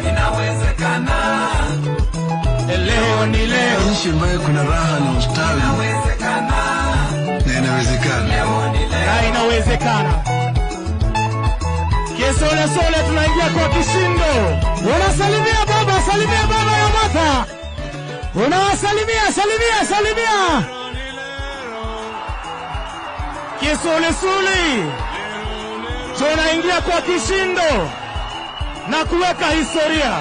Leo ni leo, Nchi ambayo kuna raha na ustawi na inawezekana. na inawezekana. Kisolesole tunaingia kwa kishindo. Unasalimia baba, salimia baba ya Martha. Unawasalimia, salimia, salimia. Kisulisuli tunaingia kwa kishindo na kuweka historia.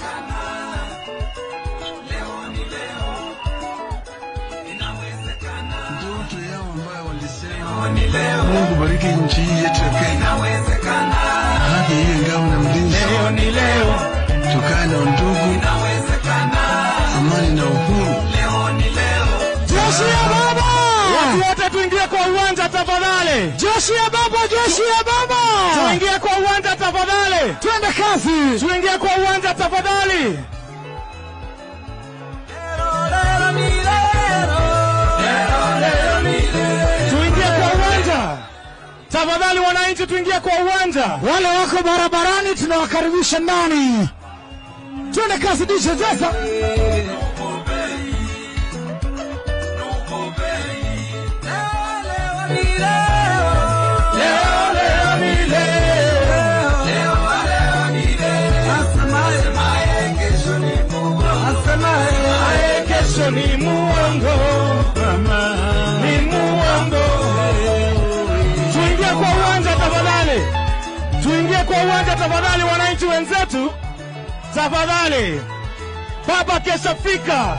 Ndoto yao ambayo walisema, Mungu bariki nchi hii yetu ya Kenya, haki iwe ngao na mlinzi, Leo ni leo, tukae na undugu, amani na uhuru, Jeshi ya baba, watu wote tuingie kwa uwanja tafadhali, jeshi ya baba, jeshi ya baba. tuingie kwa uwanja tafadhali, Twende kazi. tuingie kwa uwanja tafadhali. Lero, lero, ni lero. Tafadhali wananchi, tuingie kwa uwanja. Wale wako barabarani tunawakaribisha ndani. Twende kazi dishe sasa. Kesho ni muongo, ni muongo. Tuingie kwa uwanja tafadhali, tuingie kwa uwanja tafadhali, wananchi wenzetu, tafadhali. Baba kesha fika.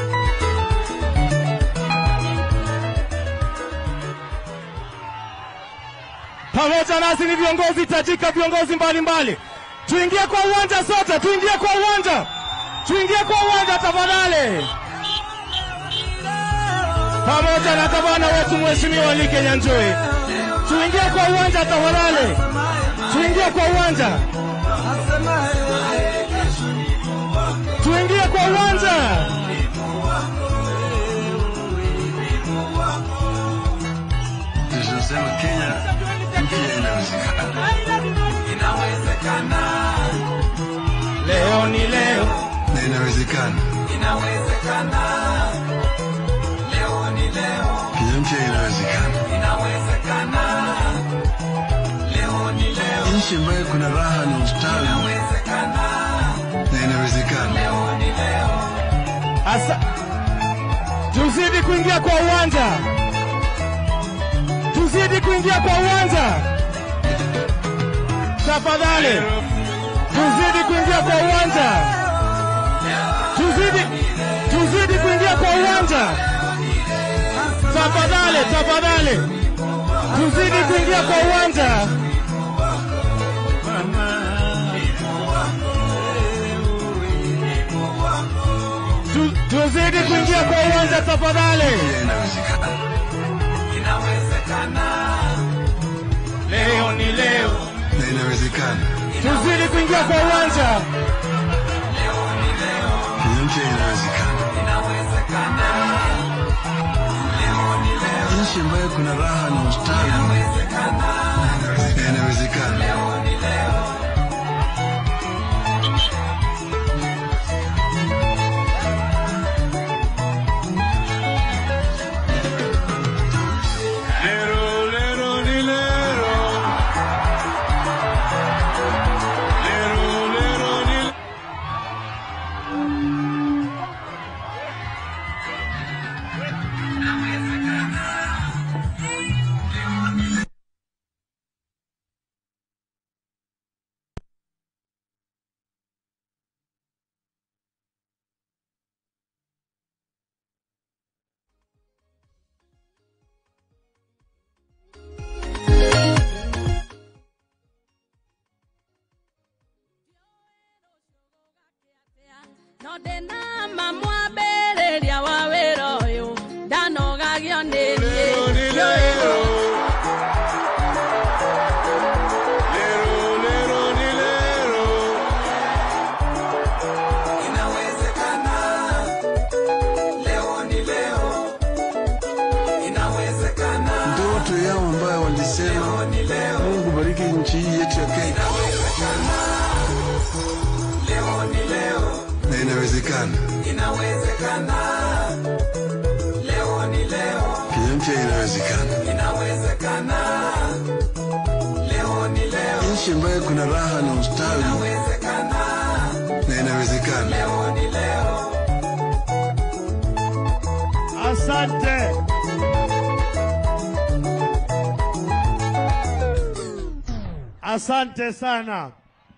Pamoja nasi ni viongozi tajika, viongozi mbalimbali. Tuingie kwa uwanja sote, tuingie kwa uwanja, tuingie kwa uwanja tafadhali, pamoja na gavana wetu Mheshimiwa Like Nyanjui. Tuingie kwa uwanja tafadhali, tuingie kwa uwanja, tuingie kwa uwanja. Tunasema Kenya, Kenya inawezekana Leo ni leo, na inawezekana. Kenya mpya inawezekana. Nchi ambayo kuna raha na ustawi na inawezekana. asa tuzidi kuingia kwa uwanja, tuzidi kuingia kwa uwanja tafadhali, tuzidi kuingia kwa uwanja, tuzidi, tuzidi kuingia kwa uwanja tafadhali, tafadhali, tuzidi kuingia kwa uwanja. Tu- Tuzidi kuingia kwa uwanja tafadhali. Kenya inawezekana Leo ni leo, na inawezekana. tuzidi kuingia kwa uwanja. Kenya mpya inawezekana. Nchi ambayo kuna raha na ustawi na inawezekana. Lero, lero, ni lero. Lero, lero, ni lero. no ndĩna ma mwambĩrĩria wa wĩra ũyũ ndanogagio nĩ Lero, ni niĩ lero. Lero, lero, ni lero. Ndoto yao ambayo walisema Mungu bariki nchi hii yetu ya Kenya. Na inawezekana. Kenya mpya inawezekana. Nchi ambayo kuna raha na ustawi na inawezekana. Asante. Asante sana.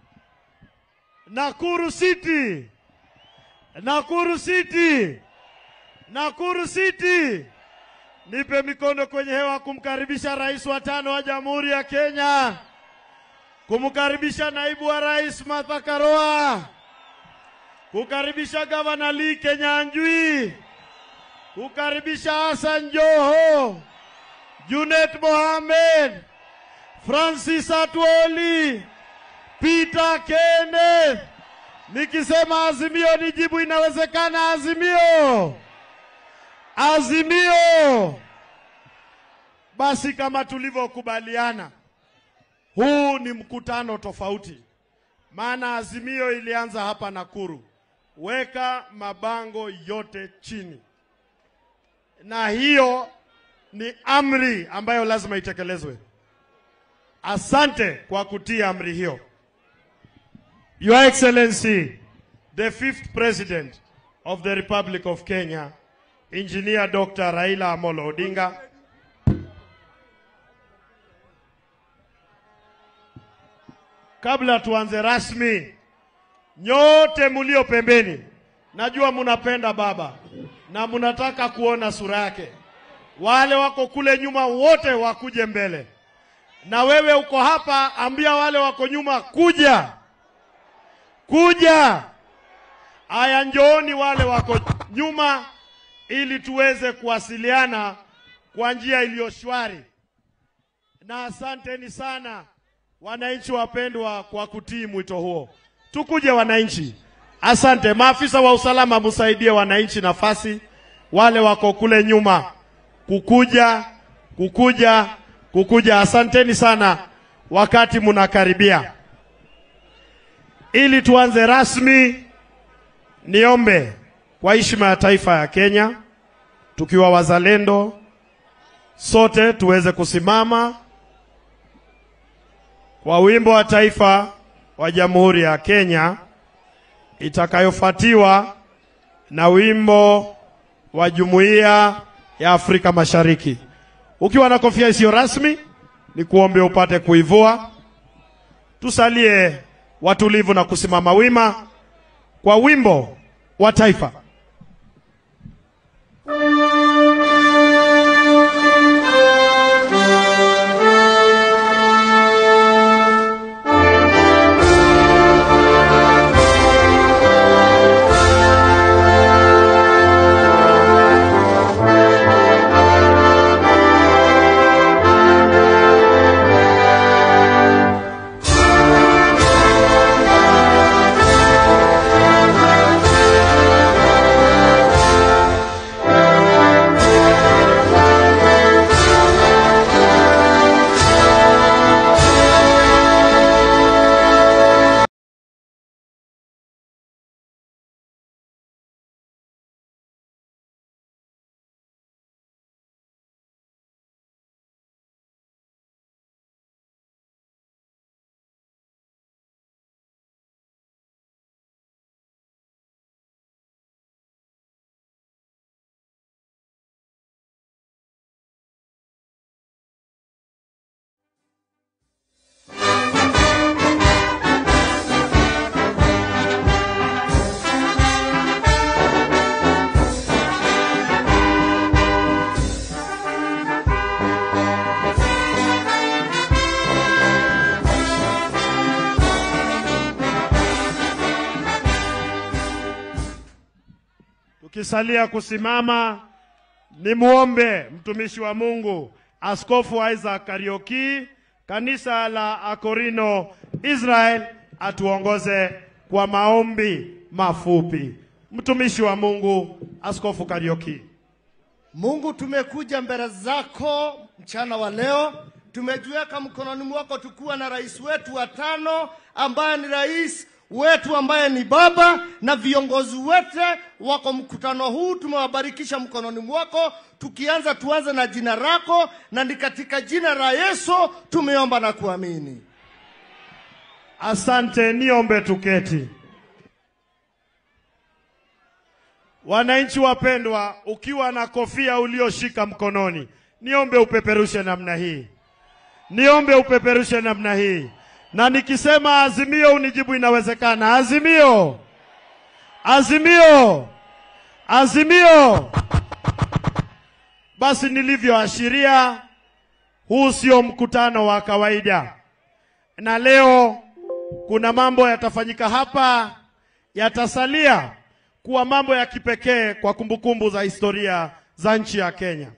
Nakuru City. Nakuru City. Nakuru City. Nipe mikono kwenye hewa kumkaribisha rais wa tano wa Jamhuri ya Kenya. Kumkaribisha naibu wa rais Martha Karua. Kukaribisha gavana Lee Kenyanjui. Kukaribisha Hassan Joho. Junet Mohamed. Francis Atwoli. Peter Kenneth. Nikisema Azimio nijibu inawezekana Azimio. Azimio. Basi kama tulivyokubaliana, huu ni mkutano tofauti, maana azimio ilianza hapa Nakuru. Weka mabango yote chini, na hiyo ni amri ambayo lazima itekelezwe. Asante kwa kutii amri hiyo. Your Excellency, the fifth President of the Republic of Kenya, Engineer Dr. Raila Amolo Odinga, kabla tuanze rasmi, nyote mulio pembeni, najua munapenda baba na munataka kuona sura yake. Wale wako kule nyuma wote wakuje mbele, na wewe uko hapa, ambia wale wako nyuma kuja, kuja. Aya, njooni wale wako nyuma, ili tuweze kuwasiliana kwa njia iliyo shwari. Na asanteni sana wananchi wapendwa kwa kutii mwito huo. Tukuje wananchi, asante. Maafisa wa usalama, msaidie wananchi nafasi, wale wako kule nyuma kukuja, kukuja, kukuja. Asanteni sana wakati mnakaribia. Ili tuanze rasmi, niombe kwa heshima ya taifa ya Kenya, tukiwa wazalendo sote tuweze kusimama kwa wimbo wa taifa wa Jamhuri ya Kenya itakayofuatiwa na wimbo wa Jumuiya ya Afrika Mashariki. Ukiwa na kofia isiyo rasmi, ni kuombe upate kuivua. Tusalie watulivu na kusimama wima kwa wimbo wa taifa. Tukisalia kusimama, ni muombe mtumishi wa Mungu Askofu Isaac Karioki, kanisa la Akorino Israel, atuongoze kwa maombi mafupi. Mtumishi wa Mungu Askofu Karioki. Mungu, tumekuja mbele zako mchana wa leo, tumejiweka mkononi mwako tukiwa na rais wetu wa tano ambaye ni rais wetu ambaye ni baba na viongozi wote wako mkutano huu, tumewabarikisha mkononi mwako. Tukianza tuanze na jina lako, na ni katika jina la Yesu tumeomba na kuamini. Asante, niombe tuketi. Wananchi wapendwa, ukiwa na kofia ulioshika mkononi, niombe upeperushe namna hii, niombe upeperushe namna hii, na nikisema azimio unijibu inawezekana. Azimio, azimio, azimio. Basi nilivyoashiria, huu sio mkutano wa kawaida, na leo kuna mambo yatafanyika hapa, yatasalia kuwa mambo ya kipekee kwa kumbukumbu za historia za nchi ya Kenya.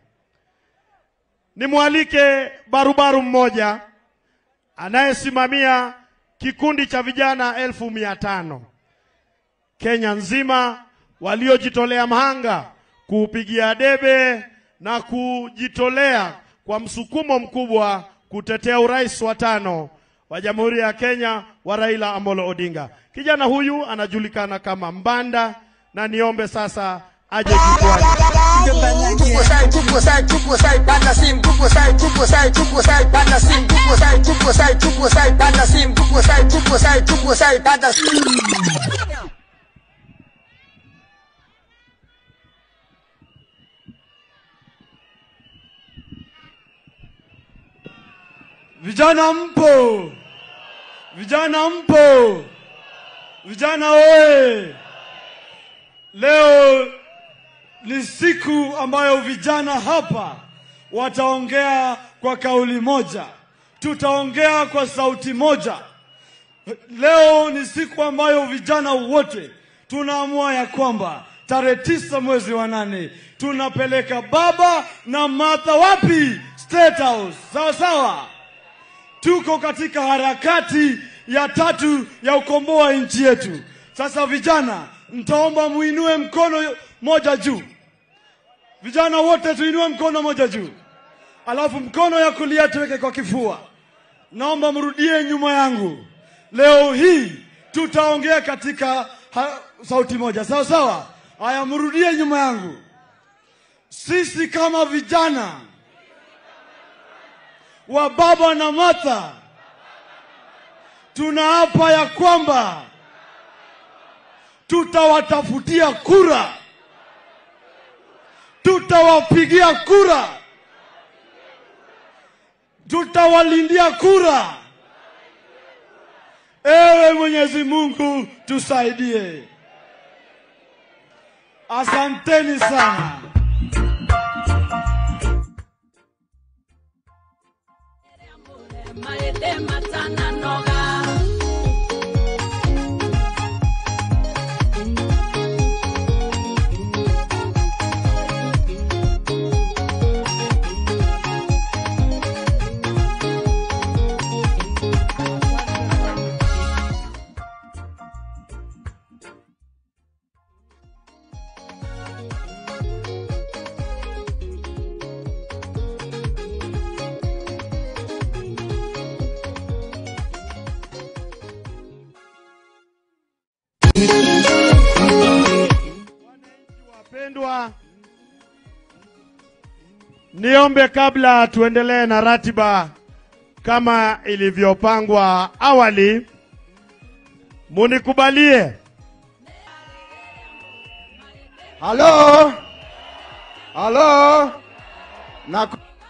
Nimwalike barubaru mmoja anayesimamia kikundi cha vijana elfu mia tano Kenya nzima waliojitolea mhanga kuupigia debe na kujitolea kwa msukumo mkubwa kutetea urais wa tano wa Jamhuri ya Kenya wa Raila Amolo Odinga. Kijana huyu anajulikana kama Mbanda na niombe sasa aje jukwani. Tupo sai, tupo sai, tupo sai, panda simu, tupo sai, tupo sai, tupo sai, panda simu, tupo sai, tupo sai, tupo sai, panda simu, tupo sai, tupo sai, tupo sai, panda simu. Vijana mpo, vijana mpo, vijana oye! Leo ni siku ambayo vijana hapa wataongea kwa kauli moja, tutaongea kwa sauti moja. Leo ni siku ambayo vijana wote tunaamua ya kwamba tarehe tisa mwezi wa nane tunapeleka baba na Martha wapi? State House. Sawa sawa tuko katika harakati ya tatu ya ukomboa nchi yetu. Sasa vijana, nitaomba muinue mkono moja juu. Vijana wote tuinue mkono moja juu, alafu mkono ya kulia tuweke kwa kifua. Naomba mrudie nyuma yangu. Leo hii tutaongea katika ha, sauti moja, sawa sawa. Haya, mrudie nyuma yangu. Sisi kama vijana wa baba na Martha tunaapa ya kwamba tutawatafutia kura, tutawapigia kura, tutawalindia kura. Ewe Mwenyezi Mungu tusaidie. Asanteni sana. maete matana noga Wapendwa, niombe kabla tuendelee na ratiba kama ilivyopangwa awali, munikubalie Halo, halo, na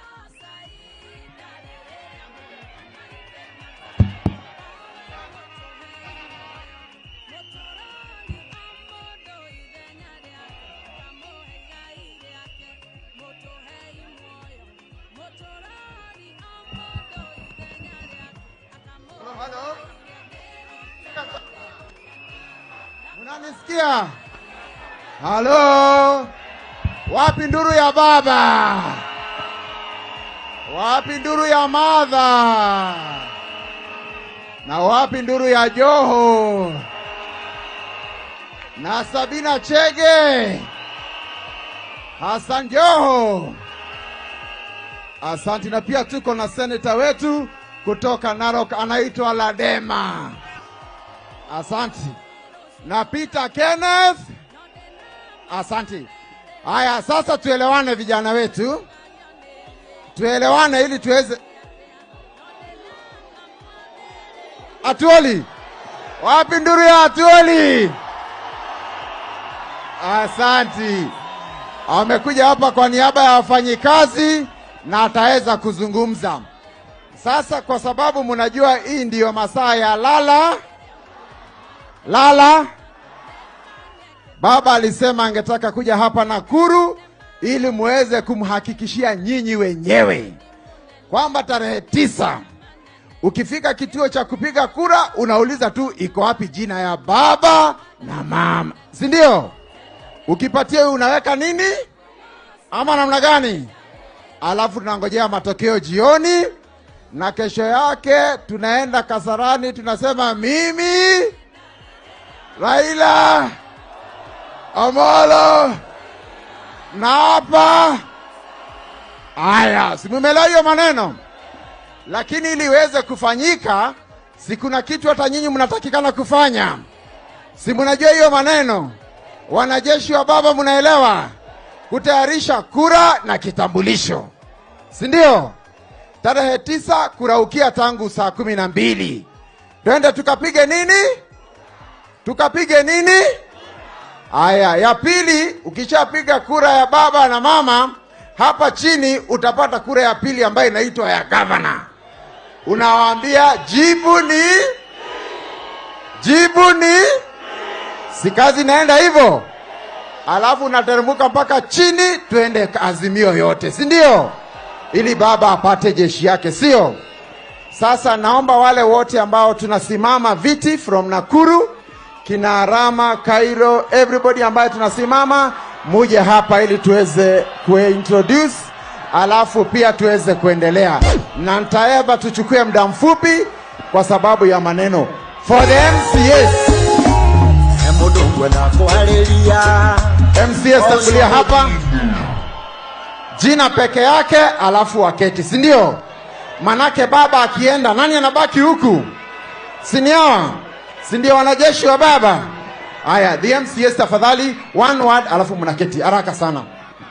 Unanisikia? Halo, wapi nduru ya baba? Wapi nduru ya madha? Na wapi nduru ya Joho? Na Sabina Chege? Hassan Joho? Asanti, na pia tuko na seneta wetu kutoka Narok anaitwa Ladema. Asanti. Na Peter Kenneth. Asanti. Haya, sasa tuelewane vijana wetu, tuelewane ili tuweze. Atuoli, wapi nduru ya Atuoli? Asanti. Amekuja hapa kwa niaba ya wafanyikazi na ataweza kuzungumza sasa, kwa sababu mnajua hii ndiyo masaa ya lala lala. Baba alisema angetaka kuja hapa Nakuru ili muweze kumhakikishia nyinyi wenyewe kwamba tarehe tisa ukifika kituo cha kupiga kura unauliza tu iko wapi jina ya baba na mama, si ndio? Ukipatia huyu unaweka nini ama namna gani? Alafu tunangojea matokeo jioni, na kesho yake tunaenda Kasarani, tunasema mimi Raila Amolo na hapa Aya, simumelewa hiyo maneno, lakini ili iweze kufanyika, si kuna kitu hata nyinyi mnatakikana kufanya, si mnajua hiyo maneno? Wanajeshi wa baba, mnaelewa kutayarisha kura na kitambulisho, si ndio? Tarehe tisa kuraukia tangu saa kumi na mbili twende tukapige nini? Tukapige nini? Aya, ya pili, ukishapiga kura ya baba na mama, hapa chini utapata kura ya pili ambayo inaitwa ya gavana. Unawaambia jibu ni jibu ni, si kazi inaenda hivyo, alafu unateremka mpaka chini, twende azimio yote, si ndio? Ili baba apate jeshi yake, sio? Sasa naomba wale wote ambao tunasimama viti from Nakuru, kina Rama, Cairo, everybody ambaye tunasimama muje hapa ili tuweze kuintroduce, alafu pia tuweze kuendelea, na nitaeba tuchukue muda mfupi kwa sababu ya maneno for the MCS. MCS tangulia hapa, jina peke yake, alafu waketi, si ndio? Manake baba akienda, nani anabaki huku? Si ni hawa? Si ndio wanajeshi wa baba? Haya, the MCS tafadhali, one word, alafu mnaketi haraka sana.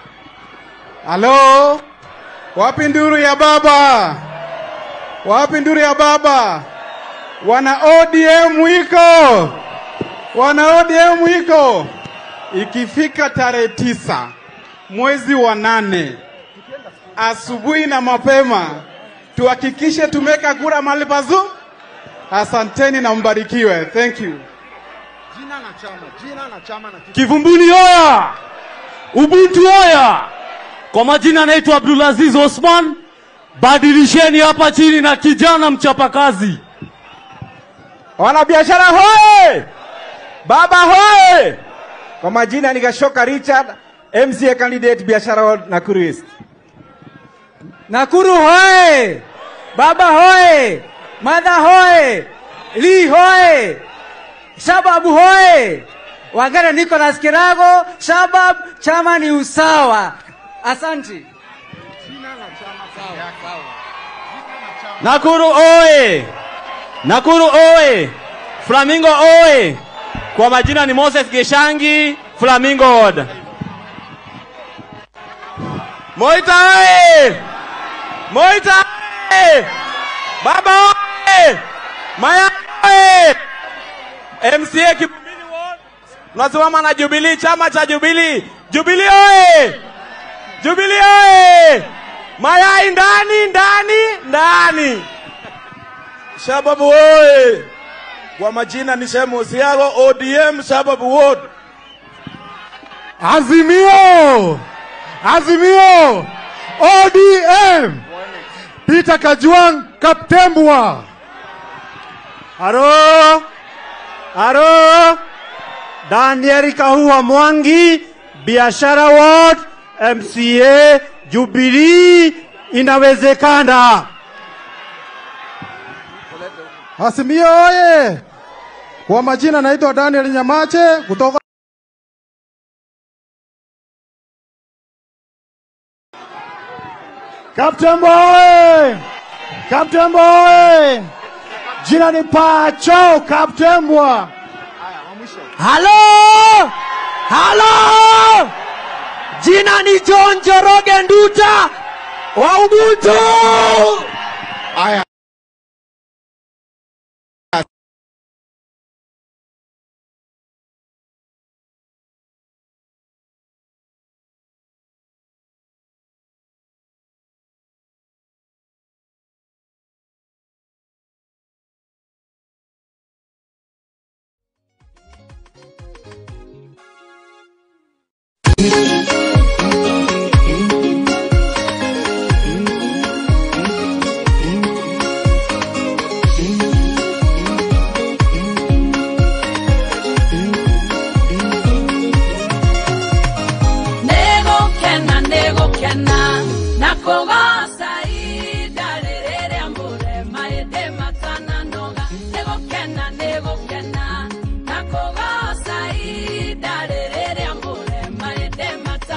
Halo, wapi nduru ya baba? Wapi nduru ya baba? Wana ODM wiko, wana ODM wiko. Ikifika tarehe tisa mwezi wa nane asubuhi na mapema, tuhakikishe tumeka kura mahali pazuri. Asanteni na mbarikiwe. Thank you. Jina na chama, jina na chama na Kivumbuni oya! Ubuntu oya! Kwa majina naitwa Abdulaziz Osman. Badilisheni hapa chini na kijana mchapakazi. Wanabiashara hoye! Baba hoye! Kwa majina ni Gashoka Richard, MCA candidate biashara wa Nakuru East. Nakuru hoye! Baba hoye! Madha hoye! Lee hoye! Shababu hoye! Wagere Nicholas Kirago, Shabab, chama ni usawa. Asante. Nakuru oye! Nakuru oye! Flamingo oye! Kwa majina ni Moses Geshangi, Flamingo Ward. Moita oye! Moita oye! Baba oye! Maya oye! MCA Kibumbini Ward. Tunasimama na Jubilee, chama cha Jubilee. Jubilee oye! Jubilee oye! Mayai ndani ndani ndani. Shababu oye! Kwa majina ni Shemu Osiago, ODM Shababu Ward. Azimio! Azimio! ODM! Peter Kajwang Kaptembwa. Haro, haro, Daniel Kahua Mwangi, Biashara Ward, MCA, Jubilee, inawezekana. Azimio oye! Kwa majina naitwa Daniel Nyamache kutoka Captain Boy! Captain Boy! Jina ni Pacho Captain Boy. Halo! Halo! Jina ni John Joroge Nduta wa Ubuntu. Aya. Negukena, negukena, na kugoca ihinda rĩrĩ rĩa mũrema ĩndĩ matananoga. Negukena, negukena, na kugoca ihinda rĩrĩ rĩa mũrema ĩndĩ matananoga.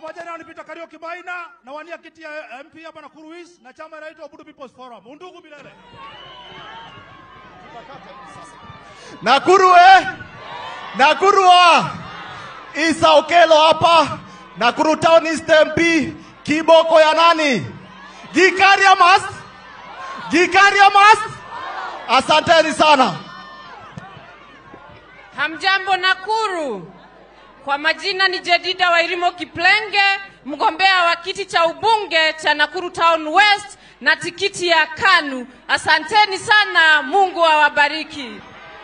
majina ni Peter Kariuki Maina na wania kiti ya MP hapa Nakuru East na chama inaitwa Budu People's Forum. Undugu milele. Nakuru eh? Nakuru wa Isa Okelo hapa Nakuru Town East MP kiboko ya nani? Gikaria Mas Gikaria Mas Asanteni sana. Hamjambo Nakuru. Kwa majina ni Jedida Wairimo Kiplenge, mgombea wa kiti cha ubunge cha Nakuru Town West na tikiti ya KANU. Asanteni sana, Mungu awabariki.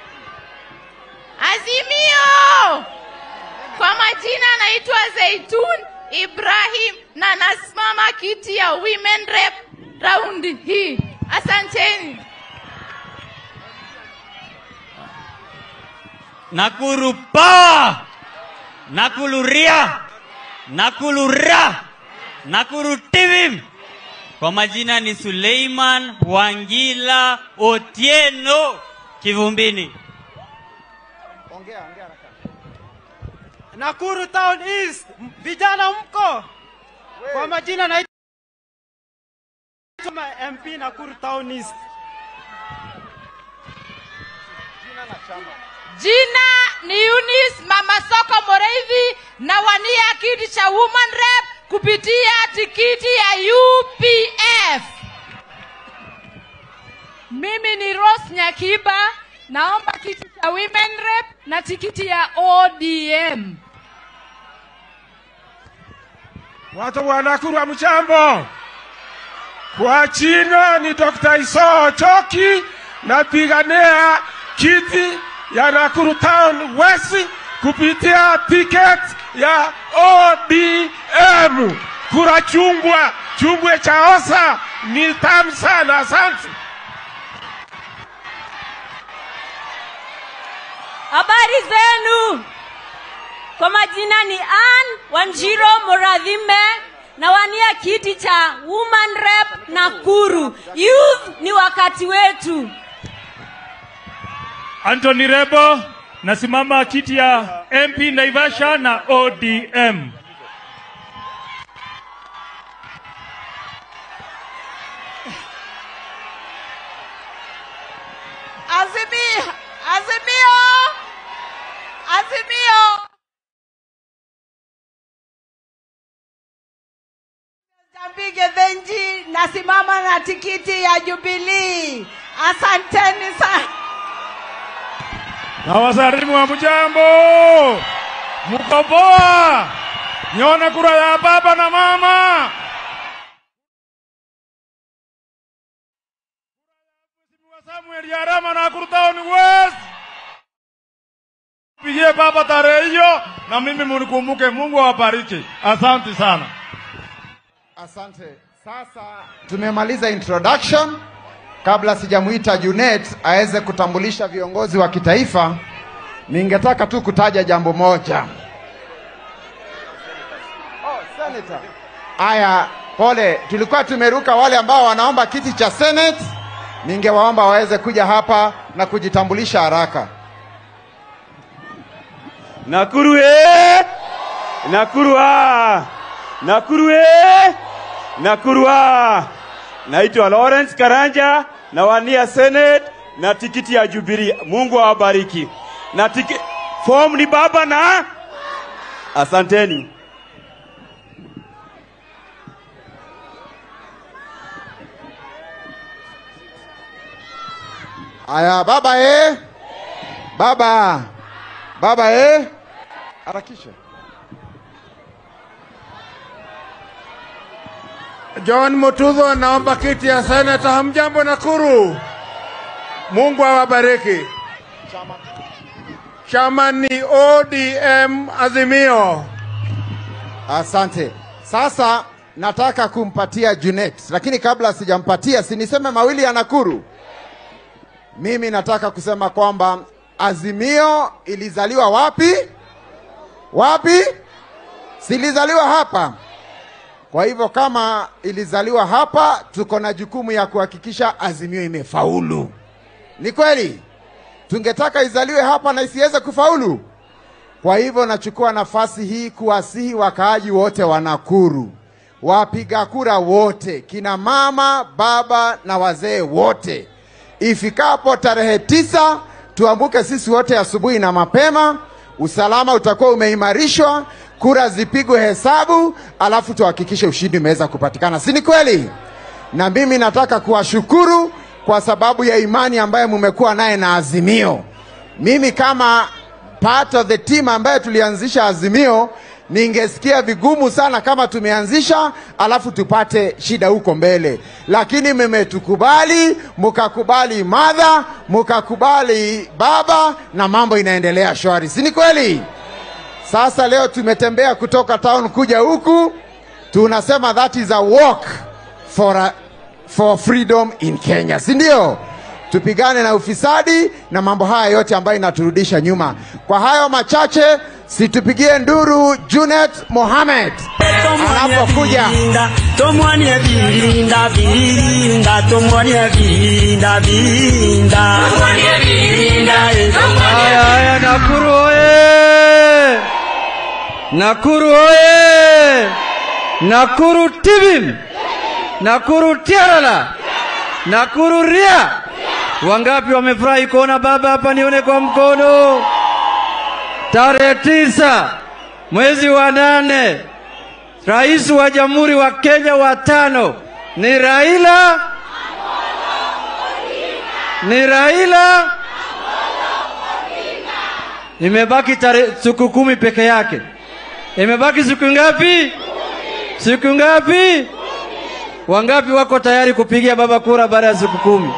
Azimio! Kwa majina naitwa Zeitun Ibrahim na nasimama kiti ya Women Rep raundi hii. Asanteni. Nakuru power! Nakuru ria! Nakuru ra! Nakuru TV! Kwa majina ni Suleiman Wangila Otieno Kivumbini. Nakuru Town East, M- vijana mko? Kwa majina naitwa MP Nakuru Town East. Jina ni Eunice Mama Soko Moreithi na wania kiti cha Woman Rep kupitia tikiti ya UPF. Mimi ni Rose Nyakiba, naomba kiti cha Women Rep na tikiti ya ODM. Watu wa Nakuru hamjambo. Kwa jina ni Dr. Isoo Choki, napigania kiti ya Nakuru Town West kupitia ticket ya ODM. Kura chungwa, chungwe cha osa ni tamu sana. Asante. Habari zenu? Kwa majina ni Ann Wanjiro Moradhime nawania kiti cha Woman Rep Nakuru. Youth ni wakati wetu. Anthony Rebo, nasimama kiti ya MP Naivasha na ODM. Azimio! Azimio! Azimio! Jambige Venji, nasimama na tikiti ya Jubilee. Asanteni sana. Na wasalimu wa mjambo, mko poa? Nione kura ya baba na mama. Samuel Yarama na Nakuru Town West. Pigie baba tarehe hiyo na mimi munikumbuke. Mungu awabariki. Asante sana. Asante. Sasa tumemaliza introduction. Kabla sijamuita Junet aweze kutambulisha viongozi wa kitaifa, ningetaka tu kutaja jambo moja. Aya, pole, tulikuwa tumeruka wale ambao wanaomba kiti cha Senate. Ningewaomba waweze kuja hapa na kujitambulisha haraka. Nakuru eh! Nakuru ah! Nakuru eh! Nakuru ah! Naitwa Lawrence Karanja nawania Senate na tikiti ya Jubilee. Mungu awabariki. Na tiki form ni baba na asanteni. Aya, baba eh? Baba. Baba eh? Harakisha. John Mutudho anaomba kiti ya seneta. Hamjambo Nakuru, Mungu awabariki. Chama ni ODM Azimio. Asante. Sasa nataka kumpatia Junet, lakini kabla sijampatia, si niseme mawili ya Nakuru. Mimi nataka kusema kwamba Azimio ilizaliwa wapi? Wapi? Silizaliwa hapa. Kwa hivyo kama ilizaliwa hapa, tuko na jukumu ya kuhakikisha Azimio imefaulu. Ni kweli? Tungetaka izaliwe hapa na isiweze kufaulu. Kwa hivyo nachukua nafasi hii kuwasihi wakaaji wote wa Nakuru, wapiga kura wote, kina mama, baba na wazee wote, ifikapo tarehe tisa tuambuke sisi wote asubuhi na mapema. Usalama utakuwa umeimarishwa, kura zipigwe hesabu, alafu tuhakikishe ushindi umeweza kupatikana, si ni kweli? Na mimi nataka kuwashukuru kwa sababu ya imani ambayo mmekuwa naye na Azimio. Mimi kama part of the team ambaye tulianzisha Azimio, ningesikia vigumu sana kama tumeanzisha alafu tupate shida huko mbele, lakini mmetukubali, mkakubali madha, mkakubali baba, na mambo inaendelea shwari, si ni kweli? Sasa leo tumetembea kutoka town kuja huku, tunasema that is a walk for, a, for freedom in Kenya, si ndio? Tupigane na ufisadi na mambo haya yote ambayo inaturudisha nyuma. Kwa hayo machache, situpigie nduru Junet Mohamed anapokuja. tomwanie virinda virinda tomwanie virinda virinda Haya, haya, Nakuru oye! Nakuru oye! Nakuru tibim! Nakuru tiarala! Nakuru ria! Wangapi wamefurahi kuona baba hapa? Nione kwa mkono. Tarehe tisa mwezi wa nane, rais wa jamhuri wa Kenya wa tano ni Raila, ni Raila. Imebaki tarehe siku kumi peke yake. Imebaki siku ngapi? Siku ngapi? Wangapi wako tayari kupigia baba kura baada ya siku kumi?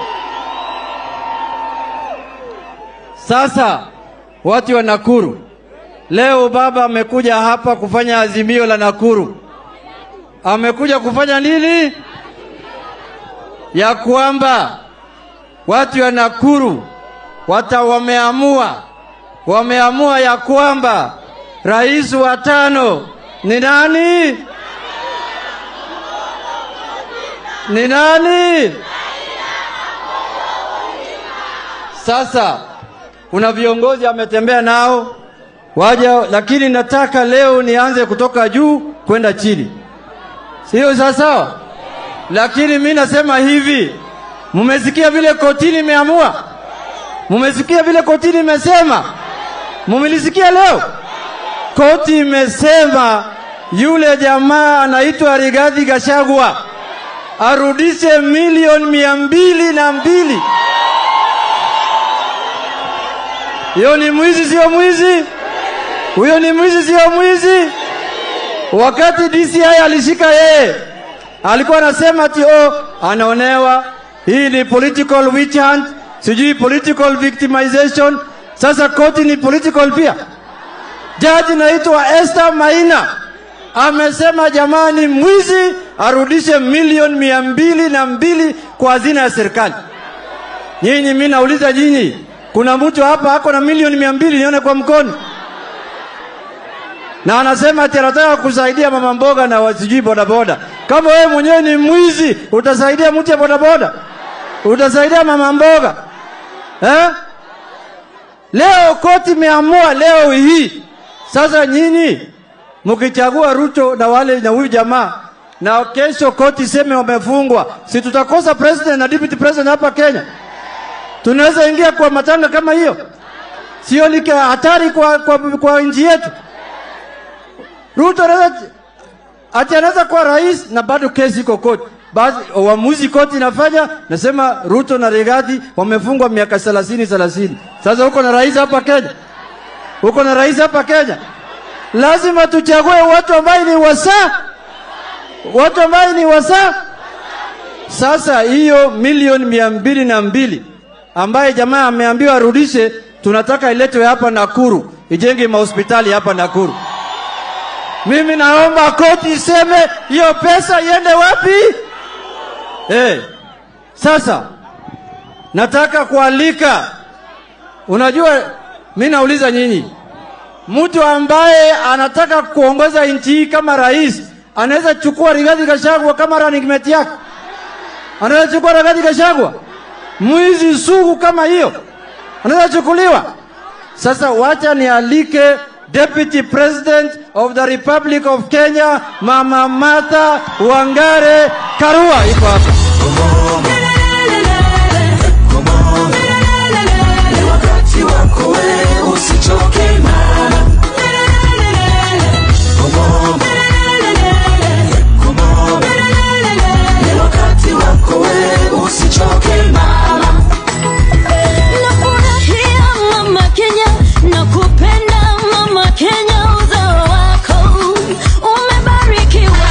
Sasa watu wa Nakuru, leo baba amekuja hapa kufanya azimio la Nakuru. Amekuja kufanya nini? Ya kwamba watu wa Nakuru wata wameamua, wameamua ya kwamba rais wa tano ni nani? Ni nani? Sasa kuna viongozi ametembea nao waja, lakini nataka leo nianze kutoka juu kwenda chini, sio sawasawa? Lakini mi nasema hivi, mumesikia vile kotini imeamua? Mumesikia vile kotini imesema? Mumilisikia leo? Koti imesema yule jamaa anaitwa Rigathi Gachagua arudishe milioni mia mbili na mbili. Hiyo ni mwizi, sio mwizi? Huyo ni mwizi, sio mwizi? Wakati DCI alishika yeye, alikuwa anasema ati oh, anaonewa, hii ni political witch hunt, sijui political victimization. Sasa koti ni political pia. Jaji naitwa Esther Maina amesema jamani, mwizi arudishe milioni mia mbili na mbili kwa hazina ya serikali. Nyinyi, mi nauliza nyinyi, kuna mtu hapa ako na milioni mia mbili nione kwa mkono? Na anasema ati anataka kusaidia mama mboga na wasijui bodaboda. Kama wewe mwenyewe ni mwizi, utasaidia mtu ya bodaboda? Utasaidia mama mboga eh? Leo koti imeamua leo hii. Sasa nyinyi mkichagua Ruto na wale na huyu jamaa na kesho koti seme wamefungwa, si tutakosa president na deputy president hapa Kenya? Tunaweza ingia kwa matanga kama hiyo? Sio ni hatari kwa, kwa, kwa nchi yetu? Ruto anaweza ati anaweza kuwa rais na bado kesi iko koti. Basi uamuzi koti inafanya nasema Ruto na Rigathi wamefungwa miaka 30 30. Sasa uko na rais hapa Kenya? Uko na rais hapa Kenya? Lazima tuchague watu ambao ni wasaa, watu ambao ni wasaa. Sasa hiyo milioni mia mbili na mbili ambaye jamaa ameambiwa arudishe, tunataka iletwe hapa Nakuru, ijenge mahospitali hapa Nakuru. Mimi naomba koti iseme hiyo pesa iende wapi? Hey, sasa nataka kualika, unajua mi nauliza nyinyi, mtu ambaye anataka kuongoza nchi hii kama rais anaweza chukua Rigathi Gachagua kama running mate yake? Anaweza chukua Rigathi Gachagua? Mwizi sugu kama hiyo anaweza chukuliwa? Sasa wacha nialike Deputy President of the Republic of Kenya, Mama Martha Wangare Karua iko hapa. wakati wako we usichoke mama ni wakati wako we usichoke mama Nafurahia mama Kenya, nakupenda mama Kenya, uzao wako umebarikiwa.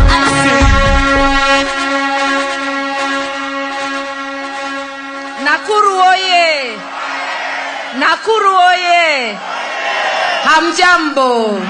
Nakuru oye! Nakuru oye! Hamjambo,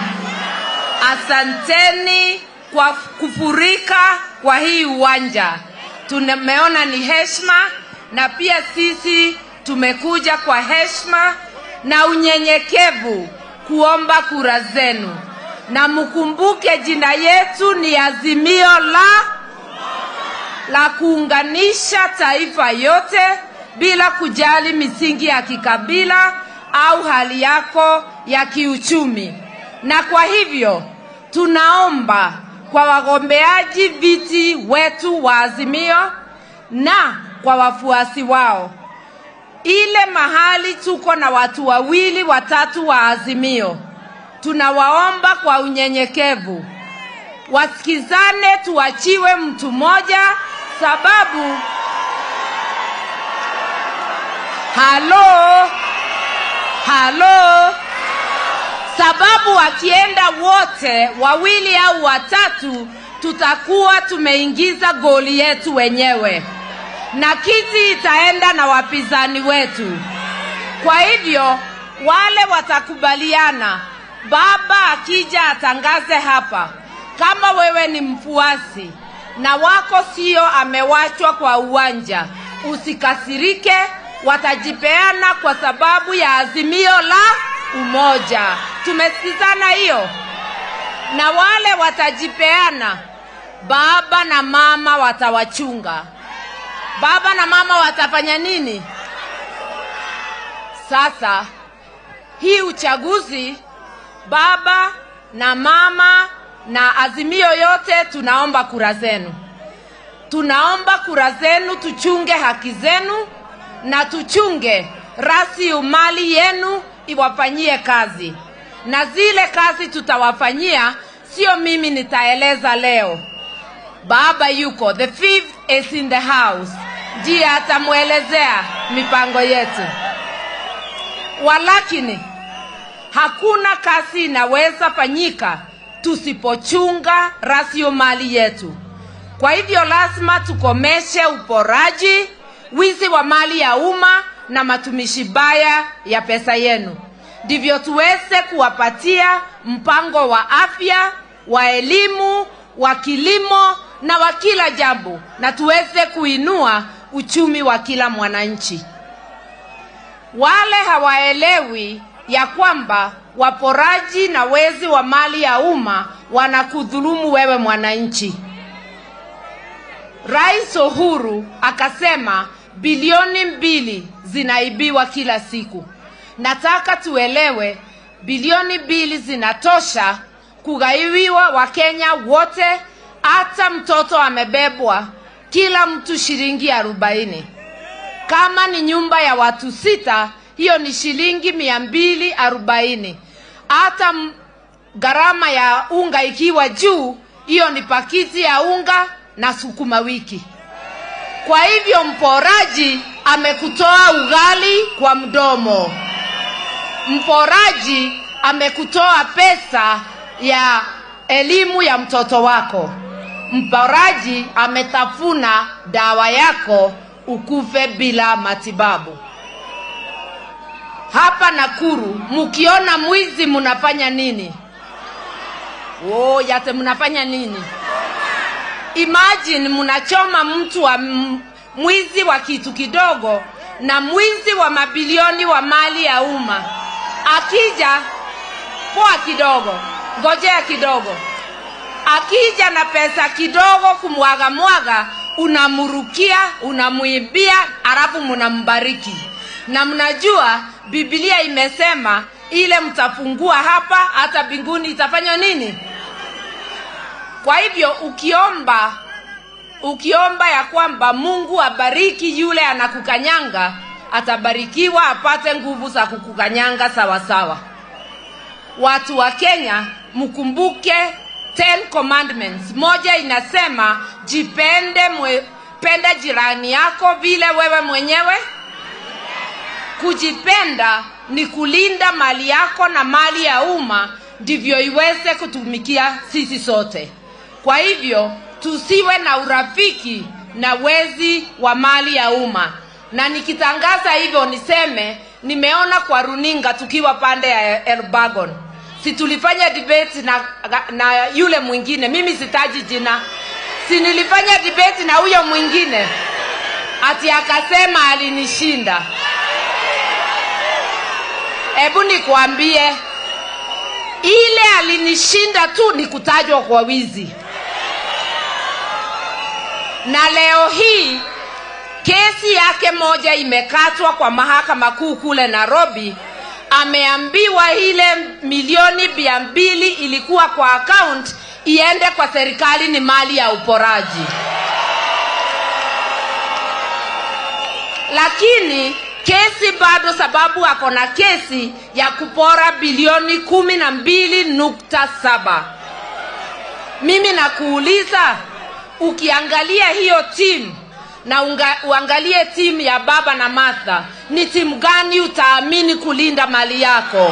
asanteni kwa kufurika kwa hii uwanja. Tumeona ni heshima, na pia sisi tumekuja kwa heshima na unyenyekevu kuomba kura zenu, na mkumbuke jina yetu ni Azimio la la kuunganisha taifa yote bila kujali misingi ya kikabila au hali yako ya kiuchumi. Na kwa hivyo tunaomba kwa wagombeaji viti wetu wa Azimio na kwa wafuasi wao, ile mahali tuko na watu wawili watatu wa Azimio, tunawaomba kwa unyenyekevu wasikizane, tuachiwe mtu mmoja, sababu halo halo, sababu wakienda wote wawili au watatu, tutakuwa tumeingiza goli yetu wenyewe na kiti itaenda na wapinzani wetu. Kwa hivyo wale watakubaliana, baba akija atangaze hapa, kama wewe ni mfuasi na wako sio amewachwa kwa uwanja, usikasirike, watajipeana kwa sababu ya azimio la umoja. Tumesikizana hiyo? Na wale watajipeana, baba na mama watawachunga. Baba na mama watafanya nini? Sasa hii uchaguzi, baba na mama na azimio yote, tunaomba kura zenu, tunaomba kura zenu, tuchunge haki zenu na tuchunge rasilimali yenu iwafanyie kazi, na zile kazi tutawafanyia, sio mimi nitaeleza leo. Baba yuko, the fifth is in the house, ndiye atamwelezea mipango yetu. Walakini hakuna kazi inaweza fanyika tusipochunga rasilimali yetu. Kwa hivyo lazima tukomeshe uporaji, wizi wa mali ya umma na matumishi baya ya pesa yenu, ndivyo tuweze kuwapatia mpango wa afya, wa elimu, wa kilimo na wa kila jambo, na tuweze kuinua uchumi wa kila mwananchi. Wale hawaelewi ya kwamba waporaji na wezi wa mali ya umma wanakudhulumu wewe mwananchi. Rais Uhuru akasema bilioni mbili zinaibiwa kila siku. Nataka tuelewe bilioni mbili zinatosha kugaiwiwa Wakenya wote, hata mtoto amebebwa, kila mtu shilingi arobaini. Kama ni nyumba ya watu sita, hiyo ni shilingi mia mbili arobaini. Hata m- gharama ya unga ikiwa juu, hiyo ni pakiti ya unga na sukuma wiki. Kwa hivyo mporaji amekutoa ugali kwa mdomo, mporaji amekutoa pesa ya elimu ya mtoto wako, mporaji ametafuna dawa yako ukufe bila matibabu. Hapa Nakuru mkiona mwizi mnafanya nini? Oh, yate mnafanya nini? Imagine mnachoma mtu wa m- mwizi wa kitu kidogo na mwizi wa mabilioni wa mali ya umma akija, poa kidogo, ngojea kidogo, akija na pesa kidogo kumwaga mwaga, unamurukia, unamwibia, alafu mnambariki. Na mnajua Biblia imesema ile mtafungua hapa hata mbinguni itafanywa nini kwa hivyo ukiomba ukiomba ya kwamba mungu abariki yule anakukanyanga atabarikiwa apate nguvu za kukukanyanga sawasawa watu wa kenya mkumbuke ten commandments moja inasema jipende mwe, penda jirani yako vile wewe mwenyewe kujipenda ni kulinda mali yako na mali ya umma ndivyo iweze kutumikia sisi sote kwa hivyo tusiwe na urafiki na wezi wa mali ya umma na nikitangaza hivyo niseme nimeona kwa runinga tukiwa pande ya elbagon si tulifanya debate na, na yule mwingine mimi sitaji jina si nilifanya debate na huyo mwingine ati akasema alinishinda hebu nikwambie ile alinishinda tu ni kutajwa kwa wizi na leo hii kesi yake moja imekatwa kwa mahakama kuu kule nairobi ameambiwa ile milioni mia mbili ilikuwa kwa account iende kwa serikali ni mali ya uporaji lakini kesi bado sababu ako na kesi ya kupora bilioni kumi na mbili nukta saba mimi nakuuliza ukiangalia hiyo timu na unga, uangalie timu ya baba na martha ni timu gani utaamini kulinda mali yako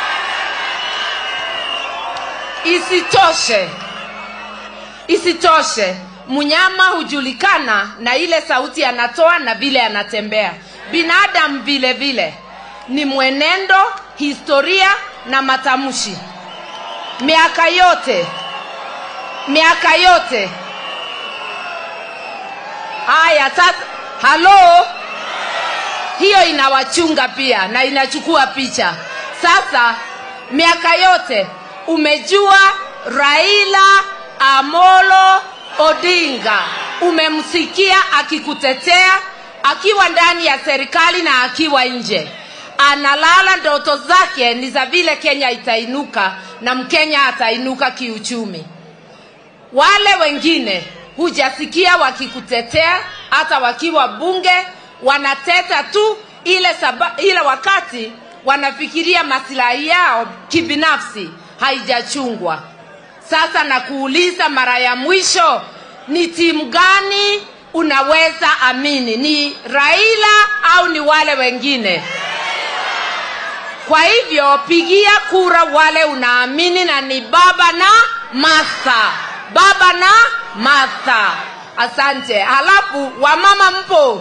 isitoshe isitoshe mnyama hujulikana na ile sauti anatoa na vile anatembea binadamu vile vile ni mwenendo historia na matamshi miaka yote miaka yote haya sasa halo hiyo inawachunga pia na inachukua picha sasa miaka yote umejua raila amolo odinga umemsikia akikutetea akiwa ndani ya serikali na akiwa nje analala ndoto zake ni za vile kenya itainuka na mkenya atainuka kiuchumi wale wengine hujasikia wakikutetea hata wakiwa bunge wanateta tu ile, saba, ile wakati wanafikiria masilahi yao kibinafsi haijachungwa sasa nakuuliza mara ya mwisho ni timu gani unaweza amini ni raila au ni wale wengine kwa hivyo pigia kura wale unaamini na ni baba na masa baba na masa asante halafu wamama mpo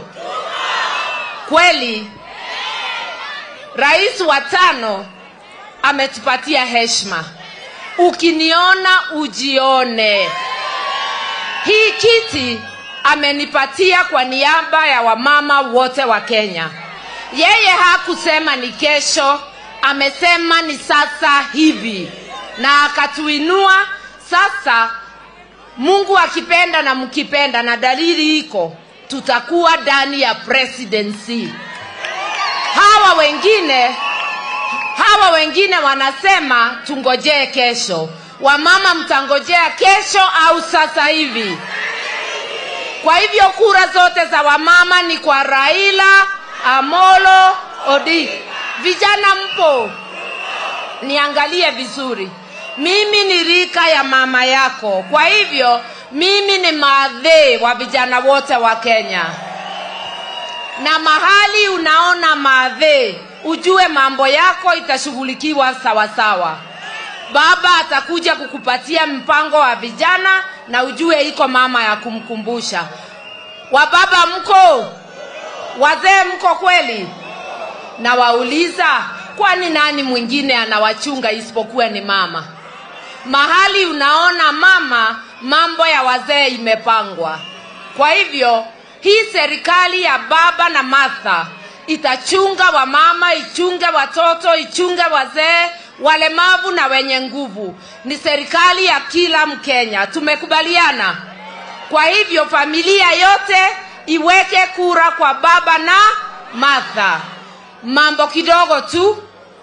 kweli rais wa tano ametupatia heshima ukiniona ujione hii kiti amenipatia kwa niaba ya wamama wote wa kenya yeye hakusema ni kesho amesema ni sasa hivi na akatuinua sasa mungu akipenda na mkipenda na dalili iko tutakuwa ndani ya presidency hawa wengine hawa wengine wanasema tungojee kesho wamama mtangojea kesho au sasa hivi kwa hivyo kura zote za wamama ni kwa raila amolo odinga vijana mpo niangalie vizuri mimi ni rika ya mama yako kwa hivyo mimi ni maadhee wa vijana wote wa kenya na mahali unaona maadhee ujue mambo yako itashughulikiwa sawasawa baba atakuja kukupatia mpango wa vijana na ujue iko mama ya kumkumbusha wababa mko wazee mko kweli na wauliza kwani nani mwingine anawachunga isipokuwa ni mama mahali unaona mama mambo ya wazee imepangwa kwa hivyo hii serikali ya baba na martha itachunga wamama ichunge watoto ichunge wazee walemavu na wenye nguvu ni serikali ya kila mkenya tumekubaliana kwa hivyo familia yote iweke kura kwa baba na martha mambo kidogo tu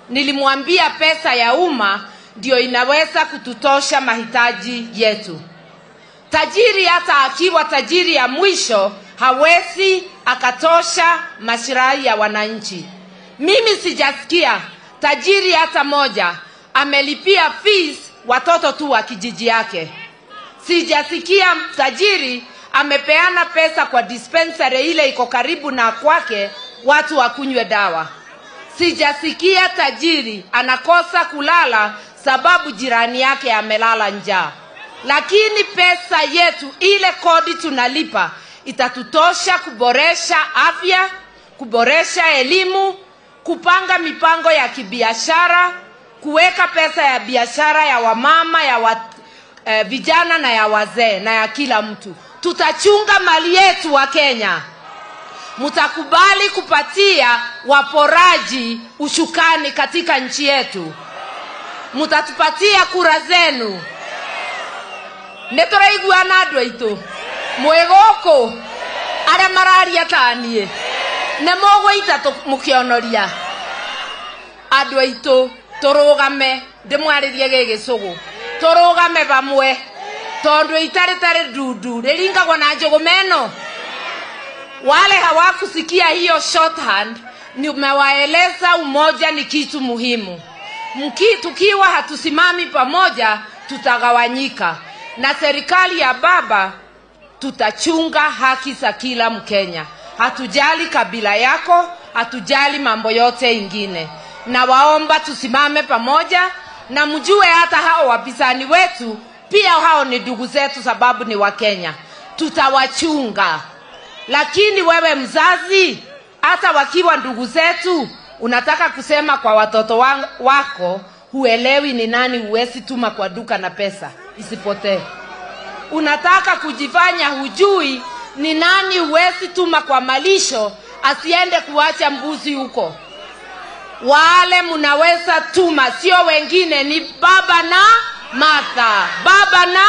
nilimwambia pesa ya umma ndio inaweza kututosha mahitaji yetu. Tajiri hata akiwa tajiri ya mwisho hawezi akatosha masilahi ya wananchi. Mimi sijasikia tajiri hata moja amelipia fees watoto tu wa kijiji yake. Sijasikia tajiri amepeana pesa kwa dispensary ile iko karibu na kwake watu wakunywe dawa. Sijasikia tajiri anakosa kulala sababu jirani yake amelala njaa. Lakini pesa yetu ile kodi tunalipa itatutosha kuboresha afya, kuboresha elimu, kupanga mipango ya kibiashara, kuweka pesa ya biashara ya wamama, ya wa, eh, vijana na ya wazee na ya kila mtu. Tutachunga mali yetu wa Kenya. Mtakubali kupatia waporaji ushukani katika nchi yetu. Mtatupatia kura zenu. Nĩtũraiguana andũ aitũ mwĩ gũkũ arĩa mararia ta niĩ nĩ mũgũita tũ- mũkĩonoria andũ aitũ tũrũgame ndĩmwarĩrie gĩ gĩcũgũ tũrũgame vamwe tondũ itarĩ tarĩ ndundu rĩringagwo na njũgũ meno wale hawakusikia hiyo shorthand nimewaeleza umoja ni kitu muhimu Mki, tukiwa hatusimami pamoja tutagawanyika na serikali ya baba tutachunga haki za kila mkenya hatujali kabila yako hatujali mambo yote ingine na waomba tusimame pamoja na mjue hata hao wapisani wetu pia hao ni ndugu zetu sababu ni wakenya tutawachunga lakini wewe mzazi hata wakiwa ndugu zetu unataka kusema kwa watoto wa- wako huelewi ni nani huwezi tuma kwa duka na pesa isipotee unataka kujifanya hujui ni nani huwezi tuma kwa malisho asiende kuacha mbuzi huko wale mnaweza tuma sio wengine ni baba na martha baba na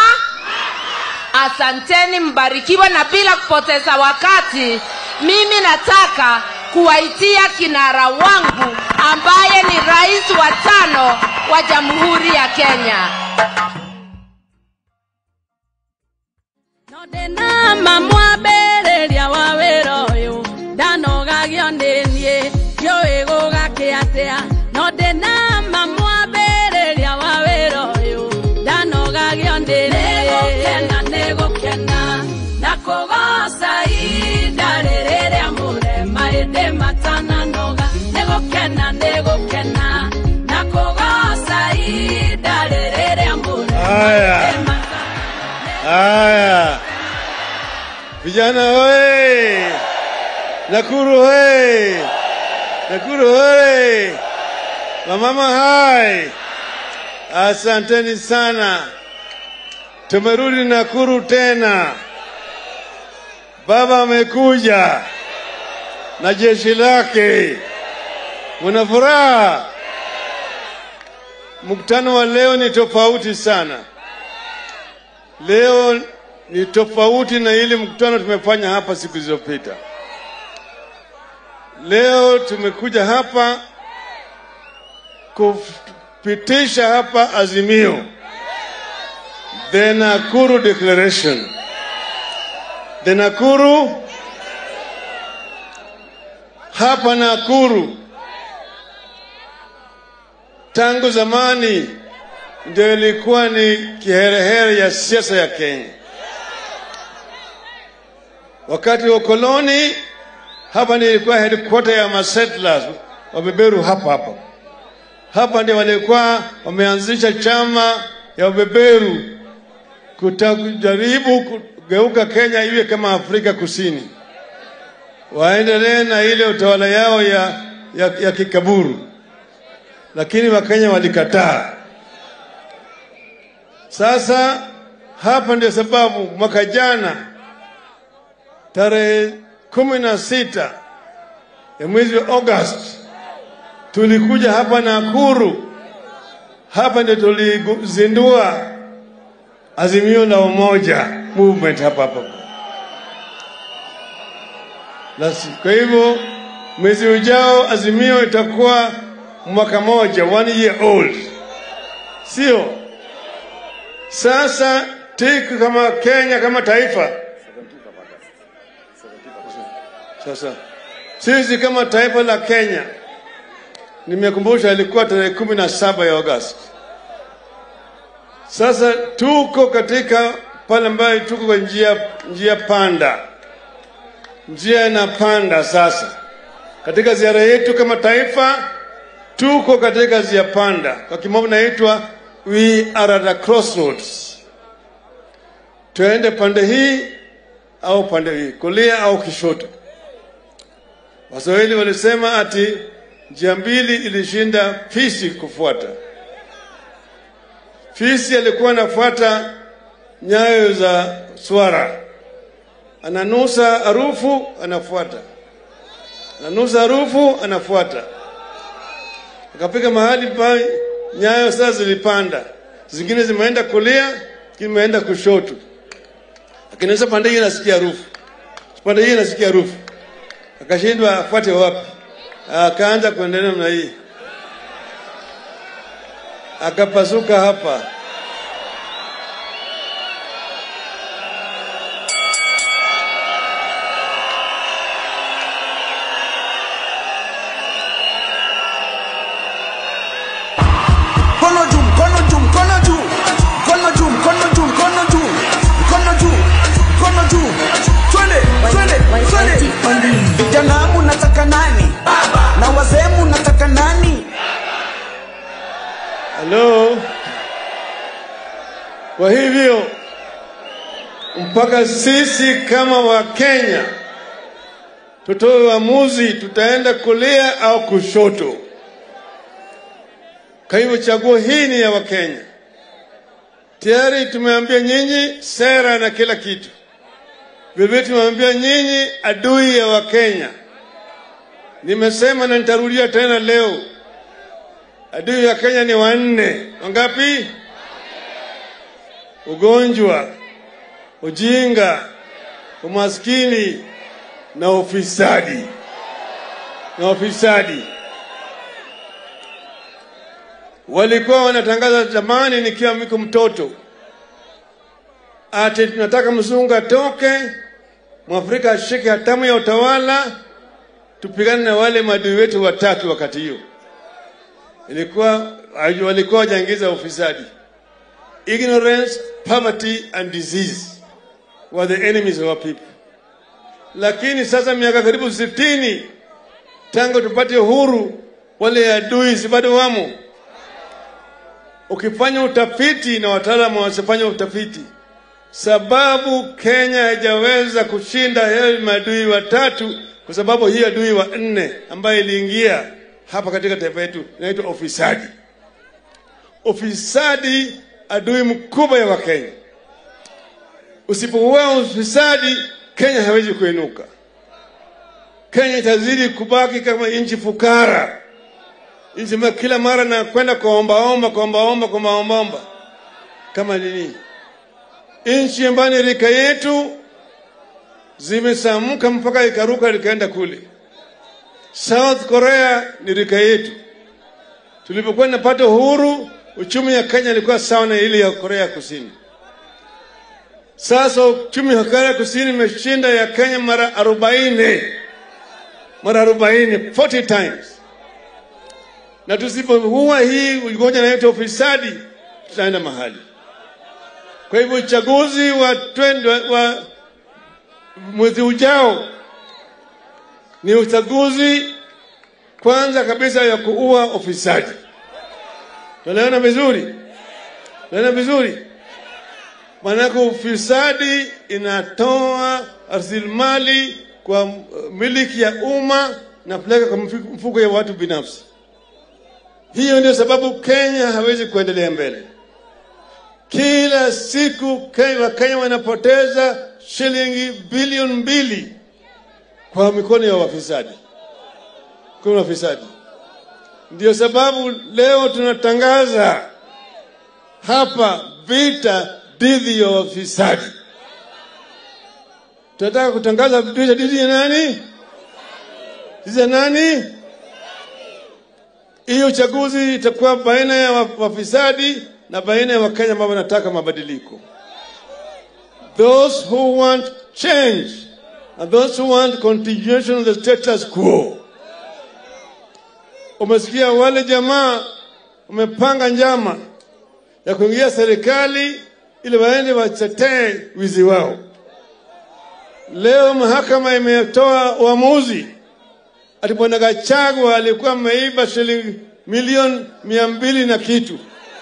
asanteni mbarikiwe na bila kupoteza wakati mimi nataka kuwaitia kinara wangu ambaye ni rais wa tano wa jamhuri ya kenya ndĩna mamwambĩrĩria wa wĩra ũyũ ndanogagio nĩ niĩ ndiũĩ gũgakĩ atĩa no ndĩna mamwambĩrĩria wa wĩra ũyũ ndanogagio nĩ nĩgũkena nĩgũkena na kũgoca indarĩ rĩrĩa mũrema ĩndĩ matananoga nĩgũkena nĩgũkena na kũgoca indarĩ rĩrĩa mũrema Haya. Haya. Vijana hoye! Nakuru hoye! Nakuru hoye! Wamama hai! Asanteni sana. Tumerudi Nakuru tena. Baba amekuja na jeshi lake. Muna furaha? Mkutano wa leo ni tofauti sana. Leo ni tofauti na ile mkutano tumefanya hapa siku zilizopita. Leo tumekuja hapa kupitisha hapa azimio, the Nakuru Declaration. The Nakuru hapa Nakuru tangu zamani ndio ilikuwa ni kiherehere ya siasa ya Kenya. Wakati wa ukoloni, hapa ndio ilikuwa headquarter ya masettlers wabeberu hapa hapa. Hapa ndio walikuwa wameanzisha chama ya wabeberu kujaribu kugeuka Kenya iwe kama Afrika Kusini, waendelee na ile utawala yao ya, ya, ya kikaburu, lakini Wakenya walikataa. Sasa hapa ndio sababu mwaka jana tarehe kumi na sita ya mwezi wa August tulikuja hapa Nakuru, hapa ndio tulizindua azimio la umoja movement hapa hapa. Basi, kwa hivyo mwezi ujao azimio itakuwa mwaka moja, one year old, sio? Sasa TIC kama Kenya kama taifa, sasa sisi kama taifa la Kenya, nimekumbusha ilikuwa tarehe kumi na saba ya Agosti. Sasa tuko katika pale ambayo tuko kwa njia, njia panda, njia inapanda sasa. Katika ziara yetu kama taifa, tuko katika njia panda, kwa kimombo naitwa we are at a crossroads. Tuende pande hii au pande hii, kulia au kishoto. Waswahili walisema ati njia mbili ilishinda fisi kufuata. Fisi alikuwa anafuata nyayo za swara, ananusa harufu, anafuata, ananusa harufu, anafuata. Akafika mahali pa nyayo sasa zilipanda, zingine zimeenda kulia, zingine zimeenda kushoto. Akinusa pande hii anasikia harufu, pande hii anasikia harufu, akashindwa afuate wapi, akaanza kuendelea namna hii akapasuka hapa. Mkono juu, mkono juu, mkono juu, mkono juu, mkono juu, mkono juu, mkono juu, mkono juu. Twende, twende, twende. Vijana munataka nani? Na wazee munataka nani? Halo. Kwa hivyo mpaka sisi kama Wakenya tutoe uamuzi, tutaenda kulia au kushoto. Kwa hivyo chaguo hii ni ya Wakenya. Tayari tumeambia nyinyi sera na kila kitu, vilevile tumeambia nyinyi adui ya Wakenya. Nimesema na nitarudia tena leo, adui ya Kenya ni wanne. Wangapi? Ugonjwa, ujinga, umaskini na ufisadi. Na ufisadi walikuwa wanatangaza zamani, nikiwa miko mtoto, ati tunataka mzungu atoke, mwafrika ashike hatamu ya utawala, tupigane na wale maadui wetu watatu. Wakati hiyo ilikuwa walikuwa wajaingiza ufisadi. Ignorance, poverty and disease were the enemies of our people. Lakini sasa miaka karibu sitini tangu tupate uhuru, wale adui si bado wamo. Ukifanya utafiti na wataalamu wasifanya utafiti, sababu Kenya haijaweza kushinda hayo maadui watatu kwa sababu hii adui wa nne ambayo iliingia hapa katika taifa yetu inaitwa ufisadi. Ufisadi adui mkubwa ya Wakenya. Usipouua ufisadi, Kenya hawezi kuinuka. Kenya itazidi kubaki kama nchi fukara, nchi ambayo kila mara na kwenda kuombaomba kuombaomba kuombaomba kama nini, nchi ambayo ni rika yetu zimesamuka mpaka ikaruka likaenda kule. South Korea ni rika yetu. Tulipokuwa napata uhuru, uchumi ya Kenya ilikuwa sawa na ile ya Korea Kusini. Sasa uchumi wa Korea Kusini imeshinda ya Kenya mara arobaini, mara arobaini, 40 times. Na tusipoua hii ugonjwa inaitwa ufisadi, tutaenda mahali. Kwa hivyo uchaguzi wa, twende, wa, wa mwezi ujao ni uchaguzi kwanza kabisa ya kuua ufisadi. Tunaelewana vizuri? Tunaelewana vizuri? Maanake ufisadi inatoa rasilimali kwa uh, miliki ya umma na kupeleka kwa mfuko mfuko ya watu binafsi. Hiyo ndio sababu Kenya hawezi kuendelea mbele. Kila siku Kenya, Wakenya wanapoteza shilingi bilioni mbili kwa mikono ya wafisadi, kwa wafisadi. Ndio sababu leo tunatangaza hapa vita dhidi ya wafisadi. Tunataka kutangaza vita dhidi ya nani? Dhidi ya nani? Hiyo uchaguzi itakuwa baina ya wa- wafisadi na baina ya Wakenya ambao wanataka mabadiliko. Those who want change and those who want continuation of the status quo. Umesikia wale jamaa wamepanga njama ya kuingia serikali ili waende watetee wizi wao. Leo mahakama imetoa uamuzi ati bwana Gachagua alikuwa ameiba shilingi milioni mia mbili na kitu,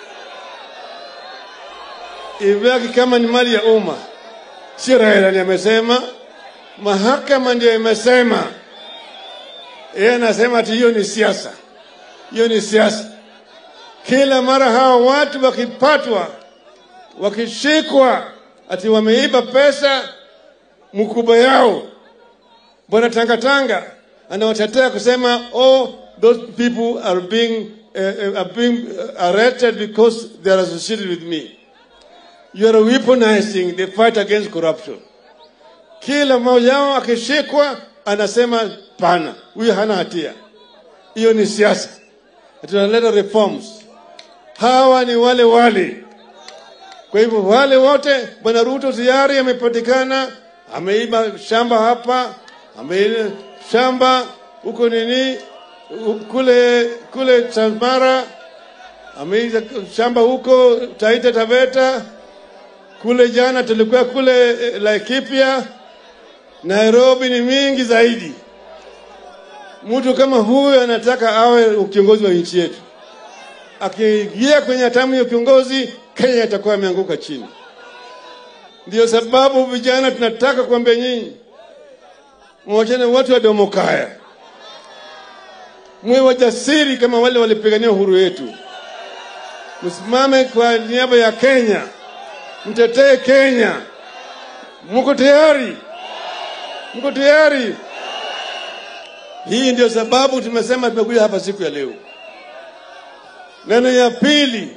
ibaki kama ni mali ya umma. Si Raila ndiye amesema, mahakama ndio imesema. Yeye anasema ati hiyo ni siasa, hiyo ni siasa. Kila mara hawa watu wakipatwa, wakishikwa ati wameiba pesa mkubwa yao, bwana Tangatanga anawatetea kusema oh, those people are being, uh, are being arrested because they are associated with me. You are weaponizing the fight against corruption. Kila mmoja wao akishikwa anasema pana, huyu hana hatia. Hiyo ni siasa, tunaleta reforms. Hawa ni wale wale. Kwa hivyo wale wote, bwana Ruto tayari amepatikana, ameiba shamba hapa, ameiba shamba huko nini u- kule kule Transmara, ameiba shamba huko Taita Taveta, kule jana tulikuwa kule eh, Laikipia, Nairobi ni mingi zaidi. Mtu kama huyu anataka awe kiongozi wa nchi yetu. Akiingia kwenye hatamu ya kiongozi, Kenya itakuwa imeanguka chini. Ndio sababu vijana tunataka kuambia nyinyi, mwachane watu wa Domokaya, mwe wajasiri kama wale walipigania uhuru wetu. Msimame kwa niaba ya Kenya, mtetee Kenya. Mko tayari? Mko tayari? Hii ndio sababu tumesema tumekuja hapa siku ya leo. Neno ya pili,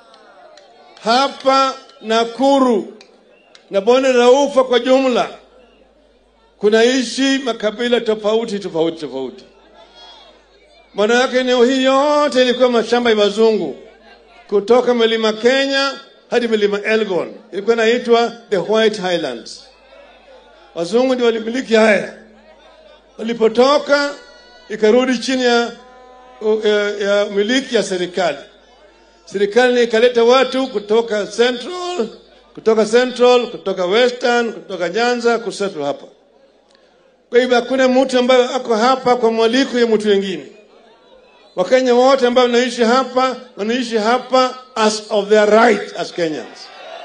hapa Nakuru na bonde la Ufa kwa jumla kunaishi makabila tofauti tofauti tofauti. Maana yake eneo hii yote ilikuwa mashamba ya wazungu, kutoka milima Kenya hadi milima Elgon, ilikuwa inaitwa the White Highlands. Wazungu ndio walimiliki haya. Walipotoka ikarudi chini ya, ya, ya miliki ya serikali. Serikali ikaleta watu kutoka Central, kutoka Central, kutoka Western, kutoka Nyanza kusettle hapa. Kwa hivyo hakuna mtu ambaye ako hapa kwa mwaliko ya mtu wengine. Wakenya wote ambao wanaishi hapa wanaishi hapa as of their right as Kenyans.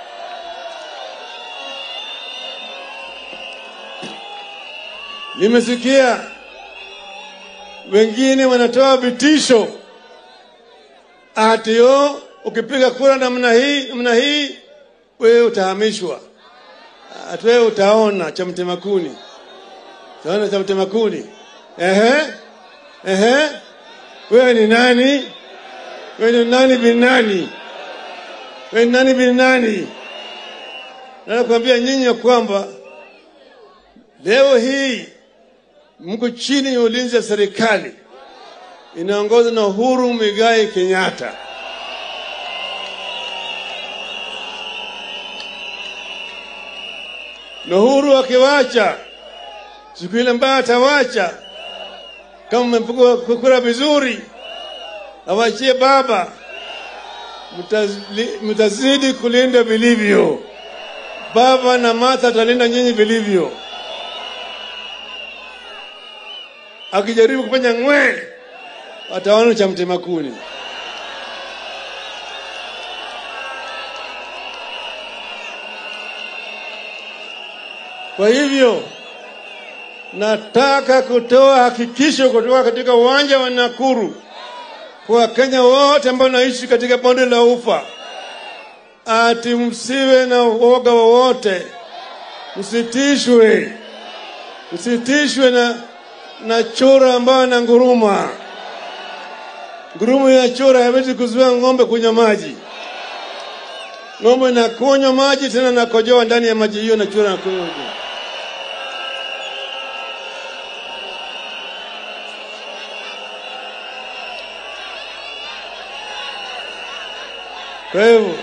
Nimesikia wengine wanatoa vitisho ati yo, ukipiga kura namna hii namna hii, wewe utahamishwa, ati wewe utaona cha mtema kuni, utaona cha mtema kuni. Ehe, ehe, wewe ni nani? Wewe ni nani bin nani? Wewe ni nani bin nani? Nakwambia nyinyi ya kwamba leo hii mko chini ya ulinzi wa serikali inaongozwa na Uhuru Muigai Kenyatta. Na Uhuru akiwacha siku ile ambayo atawacha, kama mmepiga kura vizuri, awachie baba, mtazili- mtazidi kulinda vilivyo. Baba na Martha atalinda nyinyi vilivyo. Akijaribu kufanya ng'we, wataona cha mtema kuni. Kwa hivyo nataka kutoa hakikisho kutoka katika uwanja wa Nakuru kwa Wakenya wote ambao wanaishi katika bonde la Ufa, ati msiwe na uoga wowote, msitishwe, msitishwe na, na chura ambayo na nguruma. Ngurumo ya chura hawezi kuzuia ng'ombe kunywa maji. Ng'ombe nakunywa maji tena nakojoa ndani ya maji hiyo, na chura nakunywa Kwa hivyo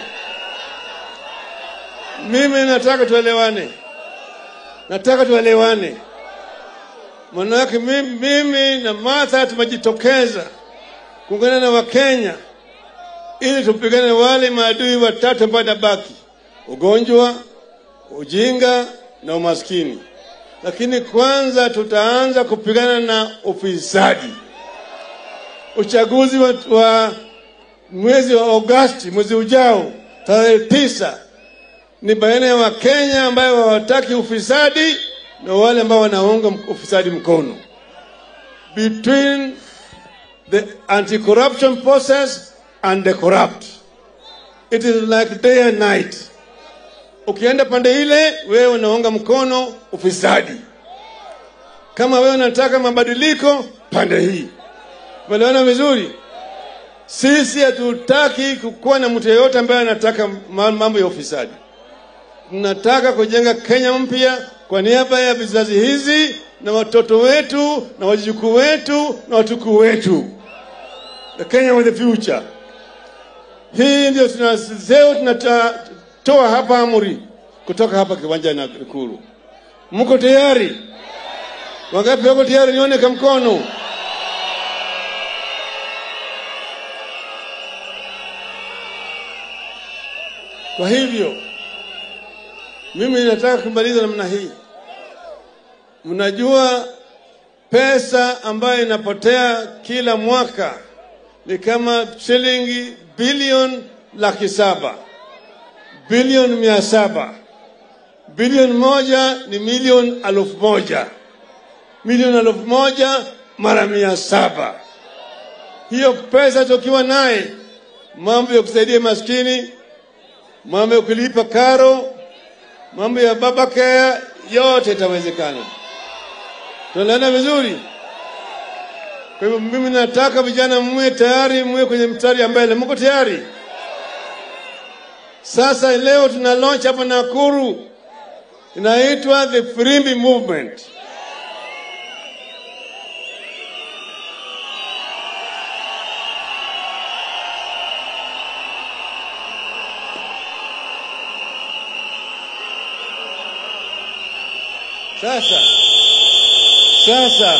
mimi nataka tuelewane, nataka tuelewane. Manake mimi, mimi na Martha tumejitokeza kuungana na Wakenya ili tupigane wale maadui watatu ambao nabaki: ugonjwa, ujinga na umaskini. Lakini kwanza tutaanza kupigana na ufisadi. Uchaguzi wa, wa mwezi wa Agosti, mwezi ujao, tarehe tisa, ni baina ya Wakenya ambayo hawataki ufisadi na wale ambao wanaunga ufisadi mkono. Between the anti-corruption process and the corrupt. It is like day and night. Ukienda pande ile, wewe unaunga mkono ufisadi. Kama wewe unataka mabadiliko, pande hii. Umeelewana vizuri? Sisi hatutaki kukuwa na mtu yeyote ambaye anataka ma- mambo ya ufisadi. Tunataka kujenga Kenya mpya kwa niaba ya vizazi hizi na watoto wetu na wajukuu wetu na watukuu wetu. The Kenya with the future. Hii ndio tunaseo tunatoa hapa amri kutoka hapa kiwanja na Ikulu. Mko tayari? Wangapi wako tayari? Nione kwa mkono. Kwa hivyo mimi nataka kumaliza namna hii. Mnajua pesa ambayo inapotea kila mwaka ni kama shilingi bilioni laki saba bilioni mia saba bilioni moja ni milioni elfu moja milioni elfu moja mara mia saba hiyo pesa tukiwa naye mambo ya kusaidia maskini mambo ya kulipa karo mambo ya baba care yote itawezekana tunaelewana vizuri kwa hivyo mimi nataka vijana mwe tayari, mwe kwenye mstari ya mbele. Mko tayari? Sasa leo tuna launch hapa Nakuru, inaitwa the Firimbi Movement. Sasa sasa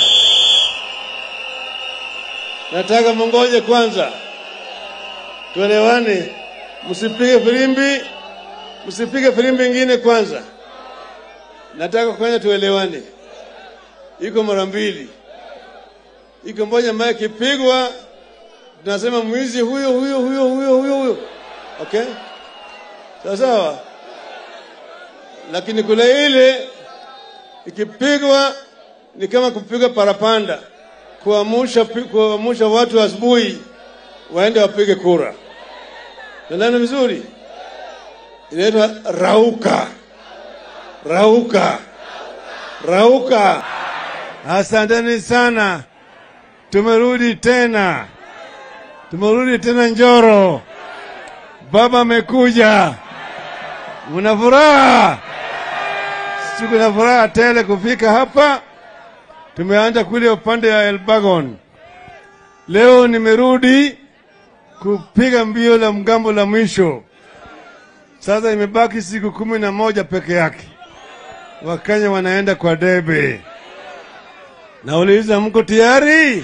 nataka mongoje kwanza, tuelewane, msipige filimbi, msipige filimbi ingine kwanza. Nataka kwanza tuelewane, iko mara mbili, iko moja ambayo ikipigwa tunasema mwizi huyo huyo huyo huyo huyo huyo, okay, sawa sawa. Lakini kule ile ikipigwa ni kama kupiga parapanda kuamusha, kuamusha watu asubuhi waende wapige kura. Tunaelewana vizuri? Inaitwa rauka, rauka, rauka. Asanteni sana, tumerudi tena, tumerudi tena Njoro. Baba amekuja, mna furaha? Siku na furaha tele kufika hapa tumeanza kule upande ya Elbagon. Leo nimerudi kupiga mbio la mgambo la mwisho. Sasa imebaki siku kumi na moja peke yake, Wakenya wanaenda kwa debe. Nauliza, mko tayari?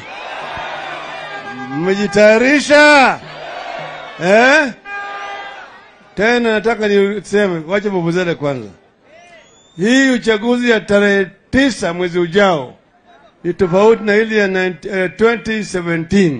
Mmejitayarisha eh? Tena nataka niseme, wacha vuvuzele kwanza. Hii uchaguzi ya tarehe tisa mwezi ujao ni tofauti na ile ya 19, eh, 2017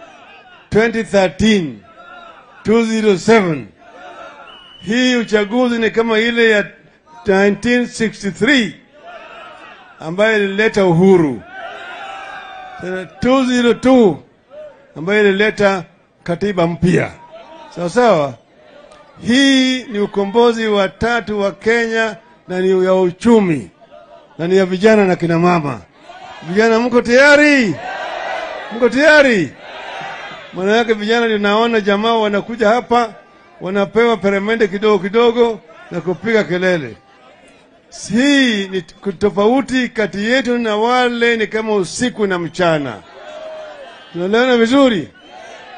2013 207 hii uchaguzi ni kama ile ya 1963 ambayo ilileta uhuru Tena 202 ambayo ilileta katiba mpya sawa sawa hii ni ukombozi wa tatu wa kenya na ni ya uchumi na ni ya vijana na kina mama Vijana mko tayari? Mko tayari? Maana yake vijana ninaona jamaa wanakuja hapa wanapewa peremende kidogo kidogo na kupiga kelele. Hii ni tofauti kati yetu na wale, ni kama usiku na mchana. Tunaelewana vizuri?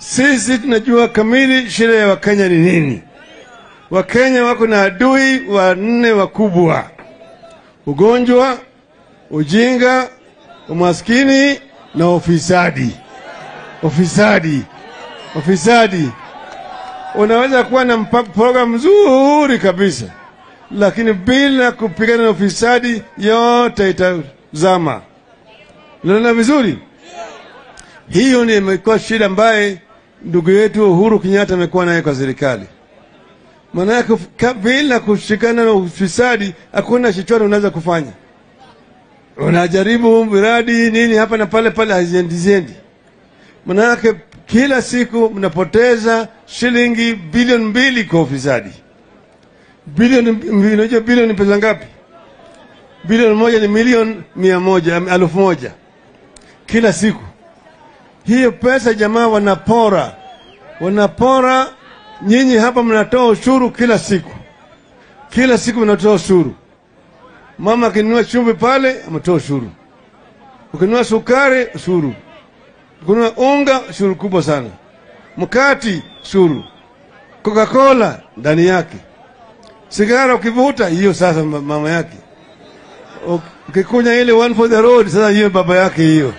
Sisi tunajua kamili shida ya Wakenya ni nini. Wakenya wako na adui wanne wakubwa: ugonjwa, ujinga, umaskini na ufisadi. Ufisadi, ufisadi. Unaweza kuwa na mpa- program nzuri kabisa, lakini bila kupigana na ufisadi yote itazama. Unaona vizuri? Hiyo ndio imekuwa shida ambaye ndugu yetu Uhuru Kenyatta amekuwa naye kwa serikali. Maana yake ka- bila kushikana na ufisadi hakuna chochote unaweza kufanya. Unajaribu miradi nini hapa na pale pale, haziendi ziendi. Maana yake kila siku mnapoteza shilingi bilioni mbili kwa ufisadi. Bilioni mb- unajua bilioni ni pesa ngapi? Bilioni moja ni milioni mia moja elfu moja kila siku. Hiyo pesa jamaa wanapora, wanapora. Nyinyi hapa mnatoa ushuru kila siku, kila siku mnatoa ushuru. Mama akinunua chumvi pale ametoa ushuru, ukinunua sukari ushuru, ukinunua unga ushuru kubwa sana, mkati ushuru, Coca-Cola ndani yake, sigara ukivuta hiyo sasa ma- mama yake, ukikunya ile one for the road sasa hiyo baba yake hiyo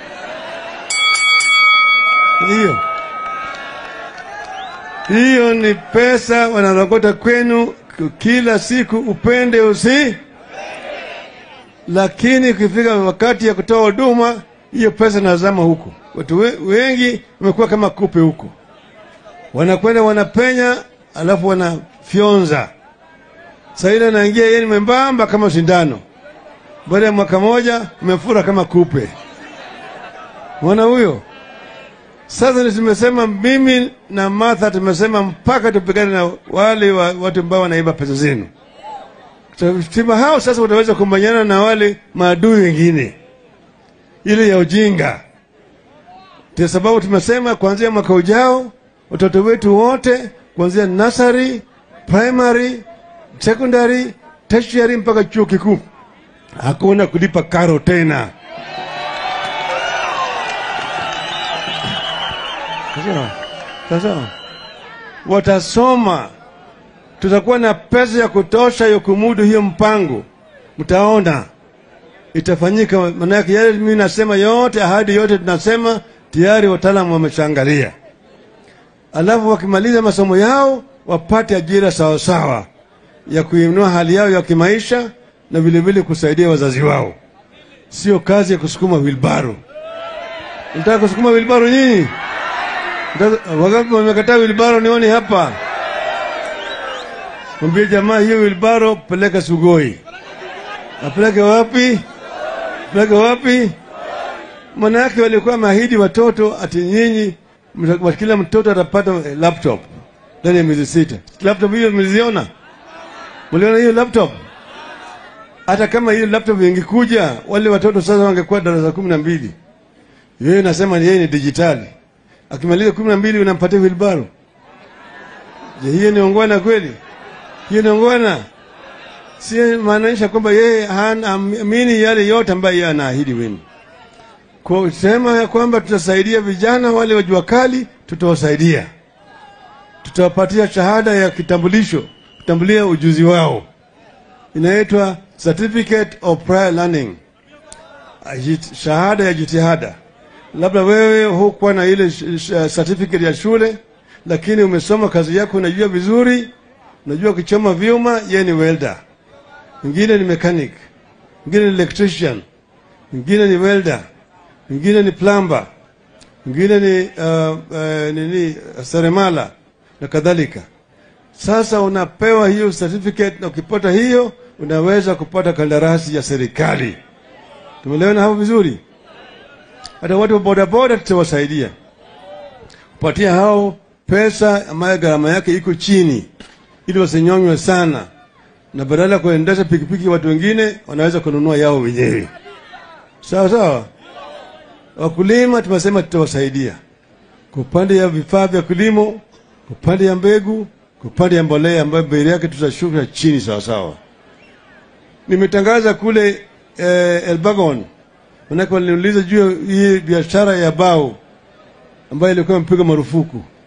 hiyo hiyo ni pesa wanarokota kwenu k- kila siku, upende usi. Lakini ukifika wakati ya kutoa huduma, hiyo pesa nazama huko. Watu we- wengi wamekuwa kama kupe huko, wanakwenda wanapenya, alafu wanafyonza. Saa ile anaingia yeye ni membamba kama sindano, baada ya mwaka moja umefura kama kupe. Mwana huyo sasa ni tumesema mimi na Martha tumesema mpaka tupigane na wale wa, watu ambao wanaiba pesa zenu. Stima hao sasa wataweza kumbanyana na wale maadui wengine, ile ya ujinga. Ndio sababu tumesema kuanzia mwaka ujao watoto wetu wote kuanzia nursery, primary, secondary, tertiary mpaka chuo kikuu hakuna kulipa karo tena. Sasa, sasa watasoma, tutakuwa na pesa ya kutosha ya kumudu hiyo mpango. Mtaona itafanyika. Maana yake yale mimi nasema yote, ahadi yote tunasema tayari wataalamu wameshaangalia, alafu wakimaliza masomo yao wapate ajira sawasawa ya kuinua hali yao ya kimaisha na vilevile kusaidia wazazi wao, sio kazi ya kusukuma wilbaro. Nataka kusukuma wilbaro nyinyi? Mtaka- Wangapi wamekataa wilbaro? Nione hapa. Mwambie jamaa hiyo wilbaro peleka Sugoi. Apeleke wapi? Peleke wapi? Maana yake walikuwa wameahidi watoto ati nyinyi mta- kila mtoto atapata eh, laptop ndani ya miezi sita. Laptop hiyo mliziona? Mliona hiyo laptop? Hata kama hiyo laptop ingekuja, wale watoto sasa wangekuwa darasa kumi na mbili. Yeye nasema yeye ni dijitali akimaliza kumi na mbili unampatia wilbaro. Je, hiyo ni ongwana kweli? Hiyo ni ongwana? Si maanisha kwamba yeye hana amini yale yote ambayo yeye anaahidi wenu. Kwa sema ya kwamba tutasaidia vijana wale wa jua kali, tutawasaidia, tutawapatia shahada ya kitambulisho, kutambulia ujuzi wao, inaitwa certificate of prior learning, Ajit- shahada ya jitihada labda wewe hukuwa na ile sh- sh- certificate ya shule, lakini umesoma kazi yako, unajua vizuri, unajua kuchoma vyuma, yeye ni welder, mwingine ni mechanic, mwingine ni electrician, mwingine ni welder, mwingine ni plumber, mwingine ni uh, uh, nini seremala na kadhalika. Sasa unapewa hiyo certificate, na ukipata hiyo unaweza kupata kandarasi ya serikali. Tumeelewana hapo vizuri? hata watu wa bodaboda tutawasaidia kupatia hao pesa ambayo gharama yake iko chini, ili wasinyonywe sana, na badala ya kuendesha pikipiki watu wengine wanaweza kununua yao wenyewe. Sawa sawa. Wakulima tumesema tutawasaidia kwa upande ya vifaa vya kilimo, kwa upande ya mbegu, kwa upande ya mbolea ambayo bei yake tutashusha chini sawa sawa. Nimetangaza kule eh, Elbagon manake waliniuliza juu ya hii biashara ya bao ambayo ilikuwa imepigwa marufuku.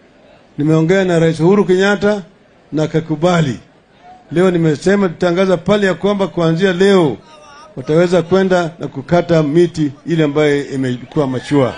Nimeongea na Rais Uhuru Kenyatta na akakubali. Leo nimesema tutangaza pale ya kwamba kuanzia leo wataweza kwenda na kukata miti ile ambayo imekuwa machua.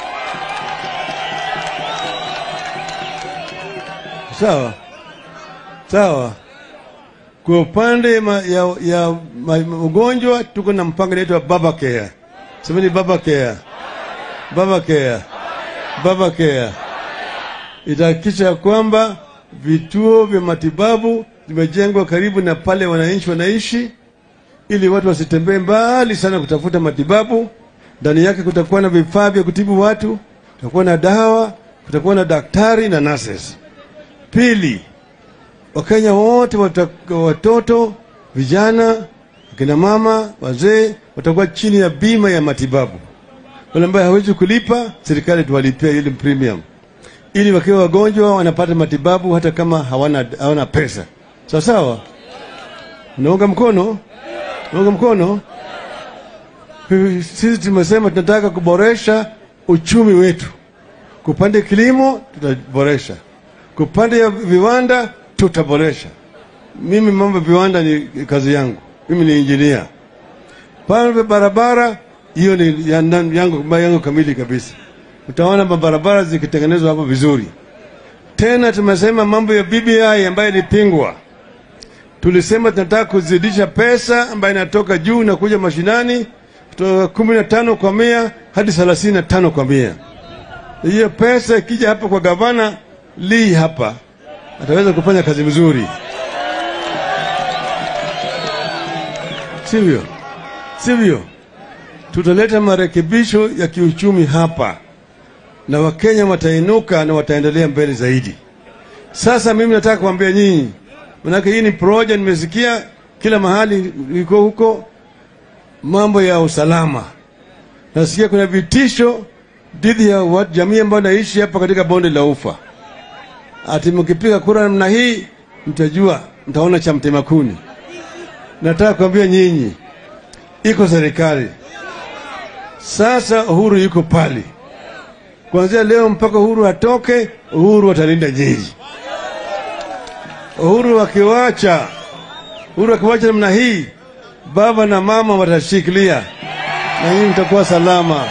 Sawa sawa. Kwa upande ma, ya, ya ma, ugonjwa tuko na mpango inaitwa Baba Care. Semeni Baba Care, Baba Care, Baba Care. Itahakikisha ya kwamba vituo vya matibabu vimejengwa karibu na pale wananchi wanaishi, ili watu wasitembee mbali sana kutafuta matibabu. Ndani yake kutakuwa na vifaa vya kutibu watu, kutakuwa na dawa, kutakuwa na daktari na nurses. Pili, Wakenya wote wata, watoto, vijana, akina mama, wazee watakuwa chini ya bima ya matibabu. Wale ambaye hawezi kulipa, serikali tuwalipia ile premium, ili wakiwa wagonjwa wanapata matibabu hata kama hawana, hawana pesa. Sawa sawa, unaunga mkono, unaunga mkono. Sisi tumesema tunataka kuboresha uchumi wetu. Kupande kilimo tutaboresha, kupande ya viwanda tutaboresha. Mimi mambo ya viwanda ni kazi yangu, mimi ni injinia. Pale barabara hiyo ni ya- yangu, yangu kamili kabisa. Utaona mabarabara zikitengenezwa hapo vizuri. Tena tumesema mambo ya BBI ambayo ilipingwa, tulisema tunataka kuzidisha pesa ambayo inatoka juu na kuja mashinani kutoka kumi na tano kwa mia hadi thelathini na tano kwa mia. Hiyo pesa ikija hapa kwa gavana Lee hapa ataweza kufanya kazi mzuri, sivyo? Sivyo? Tutaleta marekebisho ya kiuchumi hapa na Wakenya watainuka na wataendelea mbele zaidi. Sasa mimi nataka kuambia nyinyi, manake hii ni proja, nimesikia kila mahali iko huko, mambo ya usalama. Nasikia kuna vitisho dhidi ya watu jamii ambayo naishi hapa katika bonde la Ufa ati mkipiga kura namna hii mtajua, mtaona cha mtema kuni. Nataka kuambia nyinyi, iko serikali sasa, Uhuru yuko pale kuanzia leo mpaka Uhuru atoke, Uhuru atalinda nyinyi. Uhuru akiwacha, Uhuru akiwacha namna hii, baba na mama watashikilia na nyinyi mtakuwa salama,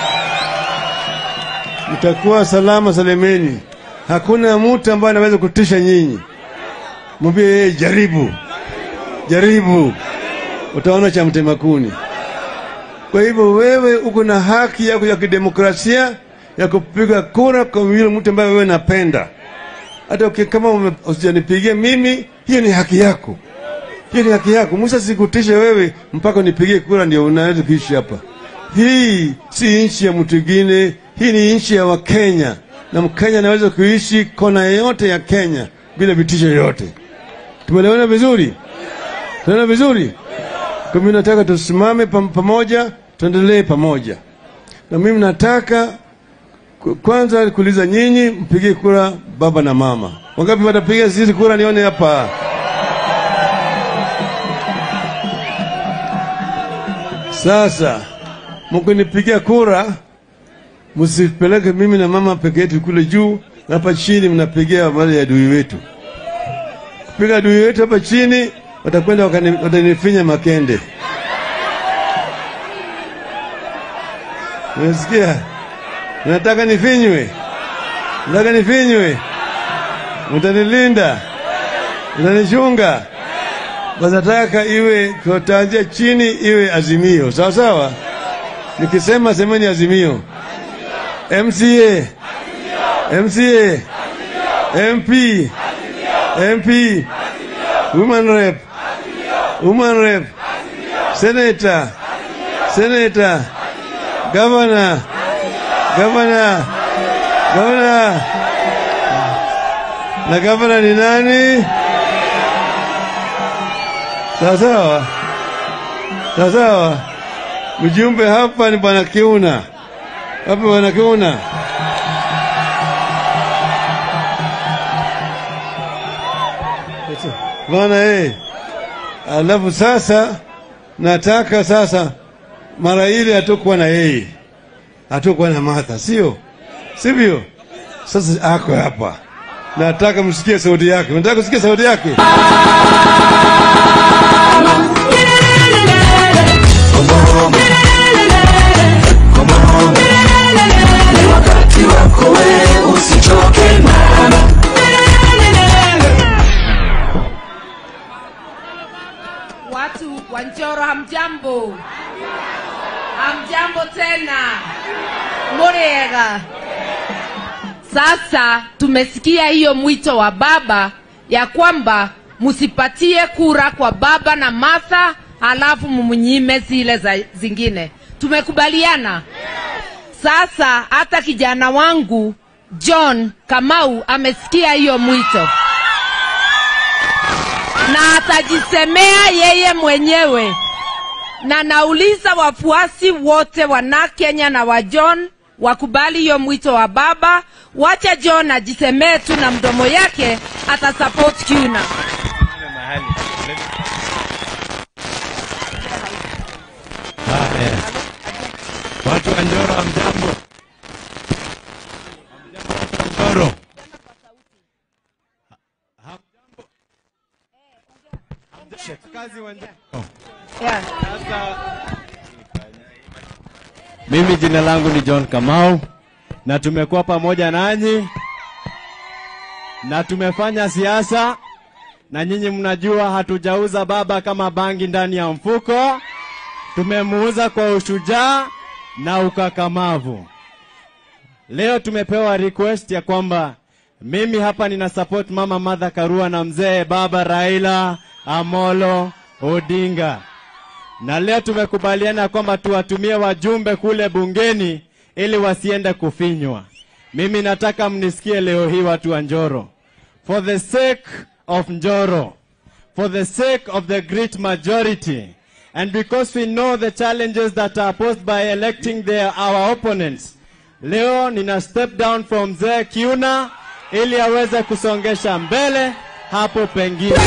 mtakuwa salama salemeni. Hakuna mtu ambaye anaweza kutisha nyinyi. Mwambie yeye, jaribu jaribu, utaona cha mtema kuni. Kwa hivyo wewe uko na haki yako ya kidemokrasia ya kupiga kura kwa yule mtu ambaye wewe napenda. Hata uki- kama ume- usijanipigia mimi, hiyo ni haki yako, hiyo ni haki yako. Musa sikutishe wewe mpaka unipigie kura ndio unaweza kuishi hapa. Hii si nchi ya mtu mwingine, hii ni nchi ya Wakenya na Mkenya anaweza kuishi kona yoyote ya Kenya bila vitisho yoyote. Tumeelewana vizuri? Tunaelewana vizuri? Kwa mimi nataka tusimame pam- pamoja, tuendelee pamoja, na mimi nataka ku- kwanza kuuliza nyinyi, mpigie kura baba na mama. Wangapi watapiga sisi kura? Nione hapa. Sasa mkinipigia kura, msipeleke mimi na mama peke yetu kule juu, na hapa chini mnapigia wale ya adui wetu. Kupiga adui wetu hapa chini, watakwenda wakani- watanifinya makende. Unasikia? Nataka nifinywe, nataka nifinywe, mtanilinda, mtanichunga. Basi nataka iwe kutanzia chini, iwe azimio, sawa sawa. Nikisema semeni azimio. MCA, MCA, MP, MP, woman rep, woman rep, senator, senator, governor, governor, governor. Na governor ni nani? Sawa sawa, sawa sawa. Mjumbe hapa ni bwana Kiuna, hapa bwana Kiuna. Bwana eh, alafu sasa nataka sasa mara ile hatukuwa na yeye, hatukuwa na Martha, sio sivyo? Sasa ako hapa nataka msikie sauti yake. Nataka kusikia sauti yake. wakati wako wewe usichoke mama Watu wa Njoro hamjambo, hamjambo tena, muriega. Sasa tumesikia hiyo mwito wa baba ya kwamba msipatie kura kwa baba na Martha, halafu mumnyime zile za zingine. Tumekubaliana. Sasa hata kijana wangu John Kamau amesikia hiyo mwito na atajisemea yeye mwenyewe. Na nauliza wafuasi wote wana Kenya na wa John wakubali hiyo mwito wa baba. Wacha John ajisemee tu na mdomo yake, atasupport Kuna. Watu wa Njoro hamjambo. Njoro. Kazi wa Njoro. Yeah. Mimi jina langu ni John Kamau na tumekuwa pamoja nanyi na tumefanya siasa na nyinyi mnajua hatujauza baba kama bangi ndani ya mfuko. Tumemuuza kwa ushujaa na ukakamavu. Leo tumepewa request ya kwamba mimi hapa nina support mama Martha Karua na mzee baba Raila Amolo Odinga, na leo tumekubaliana kwamba tuwatumie wajumbe kule bungeni ili wasiende kufinywa. Mimi nataka mnisikie leo hii, watu wa Njoro, for the sake of Njoro, for the sake of the great majority and because we know the challenges that are posed by electing their, our opponents leo nina step down from mzee Kiuna ili aweze kusongesha mbele hapo pengine.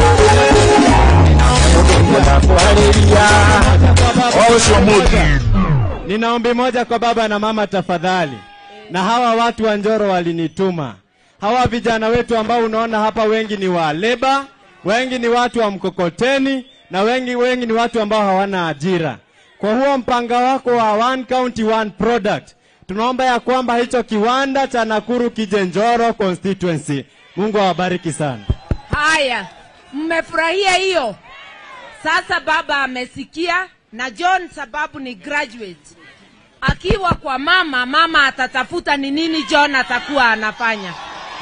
Nina ombi moja kwa baba na mama, tafadhali, na hawa watu wa Njoro walinituma, hawa vijana wetu ambao unaona hapa, wengi ni wa leba, wengi ni watu wa mkokoteni na wengi wengi ni watu ambao hawana ajira. Kwa huo mpango wako wa one county one product, tunaomba ya kwamba hicho kiwanda cha Nakuru kije Njoro constituency. Mungu awabariki sana. Haya, mmefurahia hiyo? Sasa baba amesikia, na John sababu ni graduate, akiwa kwa mama, mama atatafuta ni nini John atakuwa anafanya.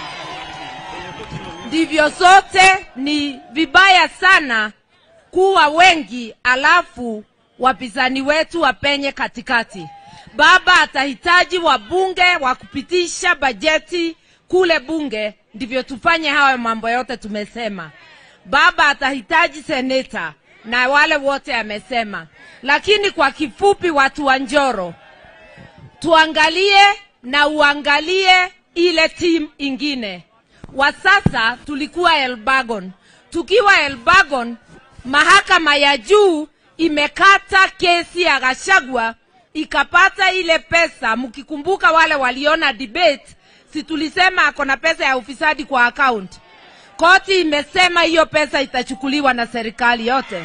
Ndivyo sote, ni vibaya sana kuwa wengi alafu wapinzani wetu wapenye katikati. Baba atahitaji wabunge wa kupitisha bajeti kule bunge, ndivyo tufanye hayo mambo yote tumesema. Baba atahitaji seneta na wale wote amesema, lakini kwa kifupi, watu wa Njoro, tuangalie na uangalie ile timu ingine. Wa sasa tulikuwa Elbagon, tukiwa Elbagon mahakama ya juu imekata kesi ya Gachagua ikapata ile pesa. Mkikumbuka wale waliona debate, si tulisema ako na pesa ya ufisadi kwa account. Koti imesema hiyo pesa itachukuliwa na serikali yote.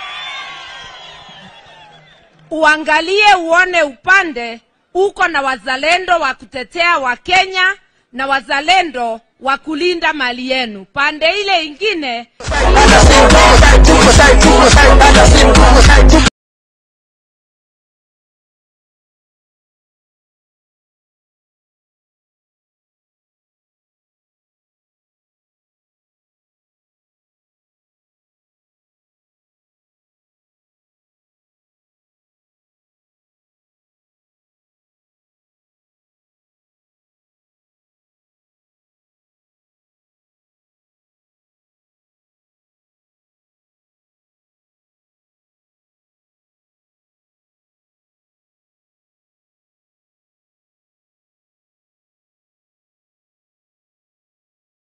Uangalie uone upande uko na wazalendo wa kutetea Wakenya na wazalendo wa kulinda mali yenu. Pande ile ingine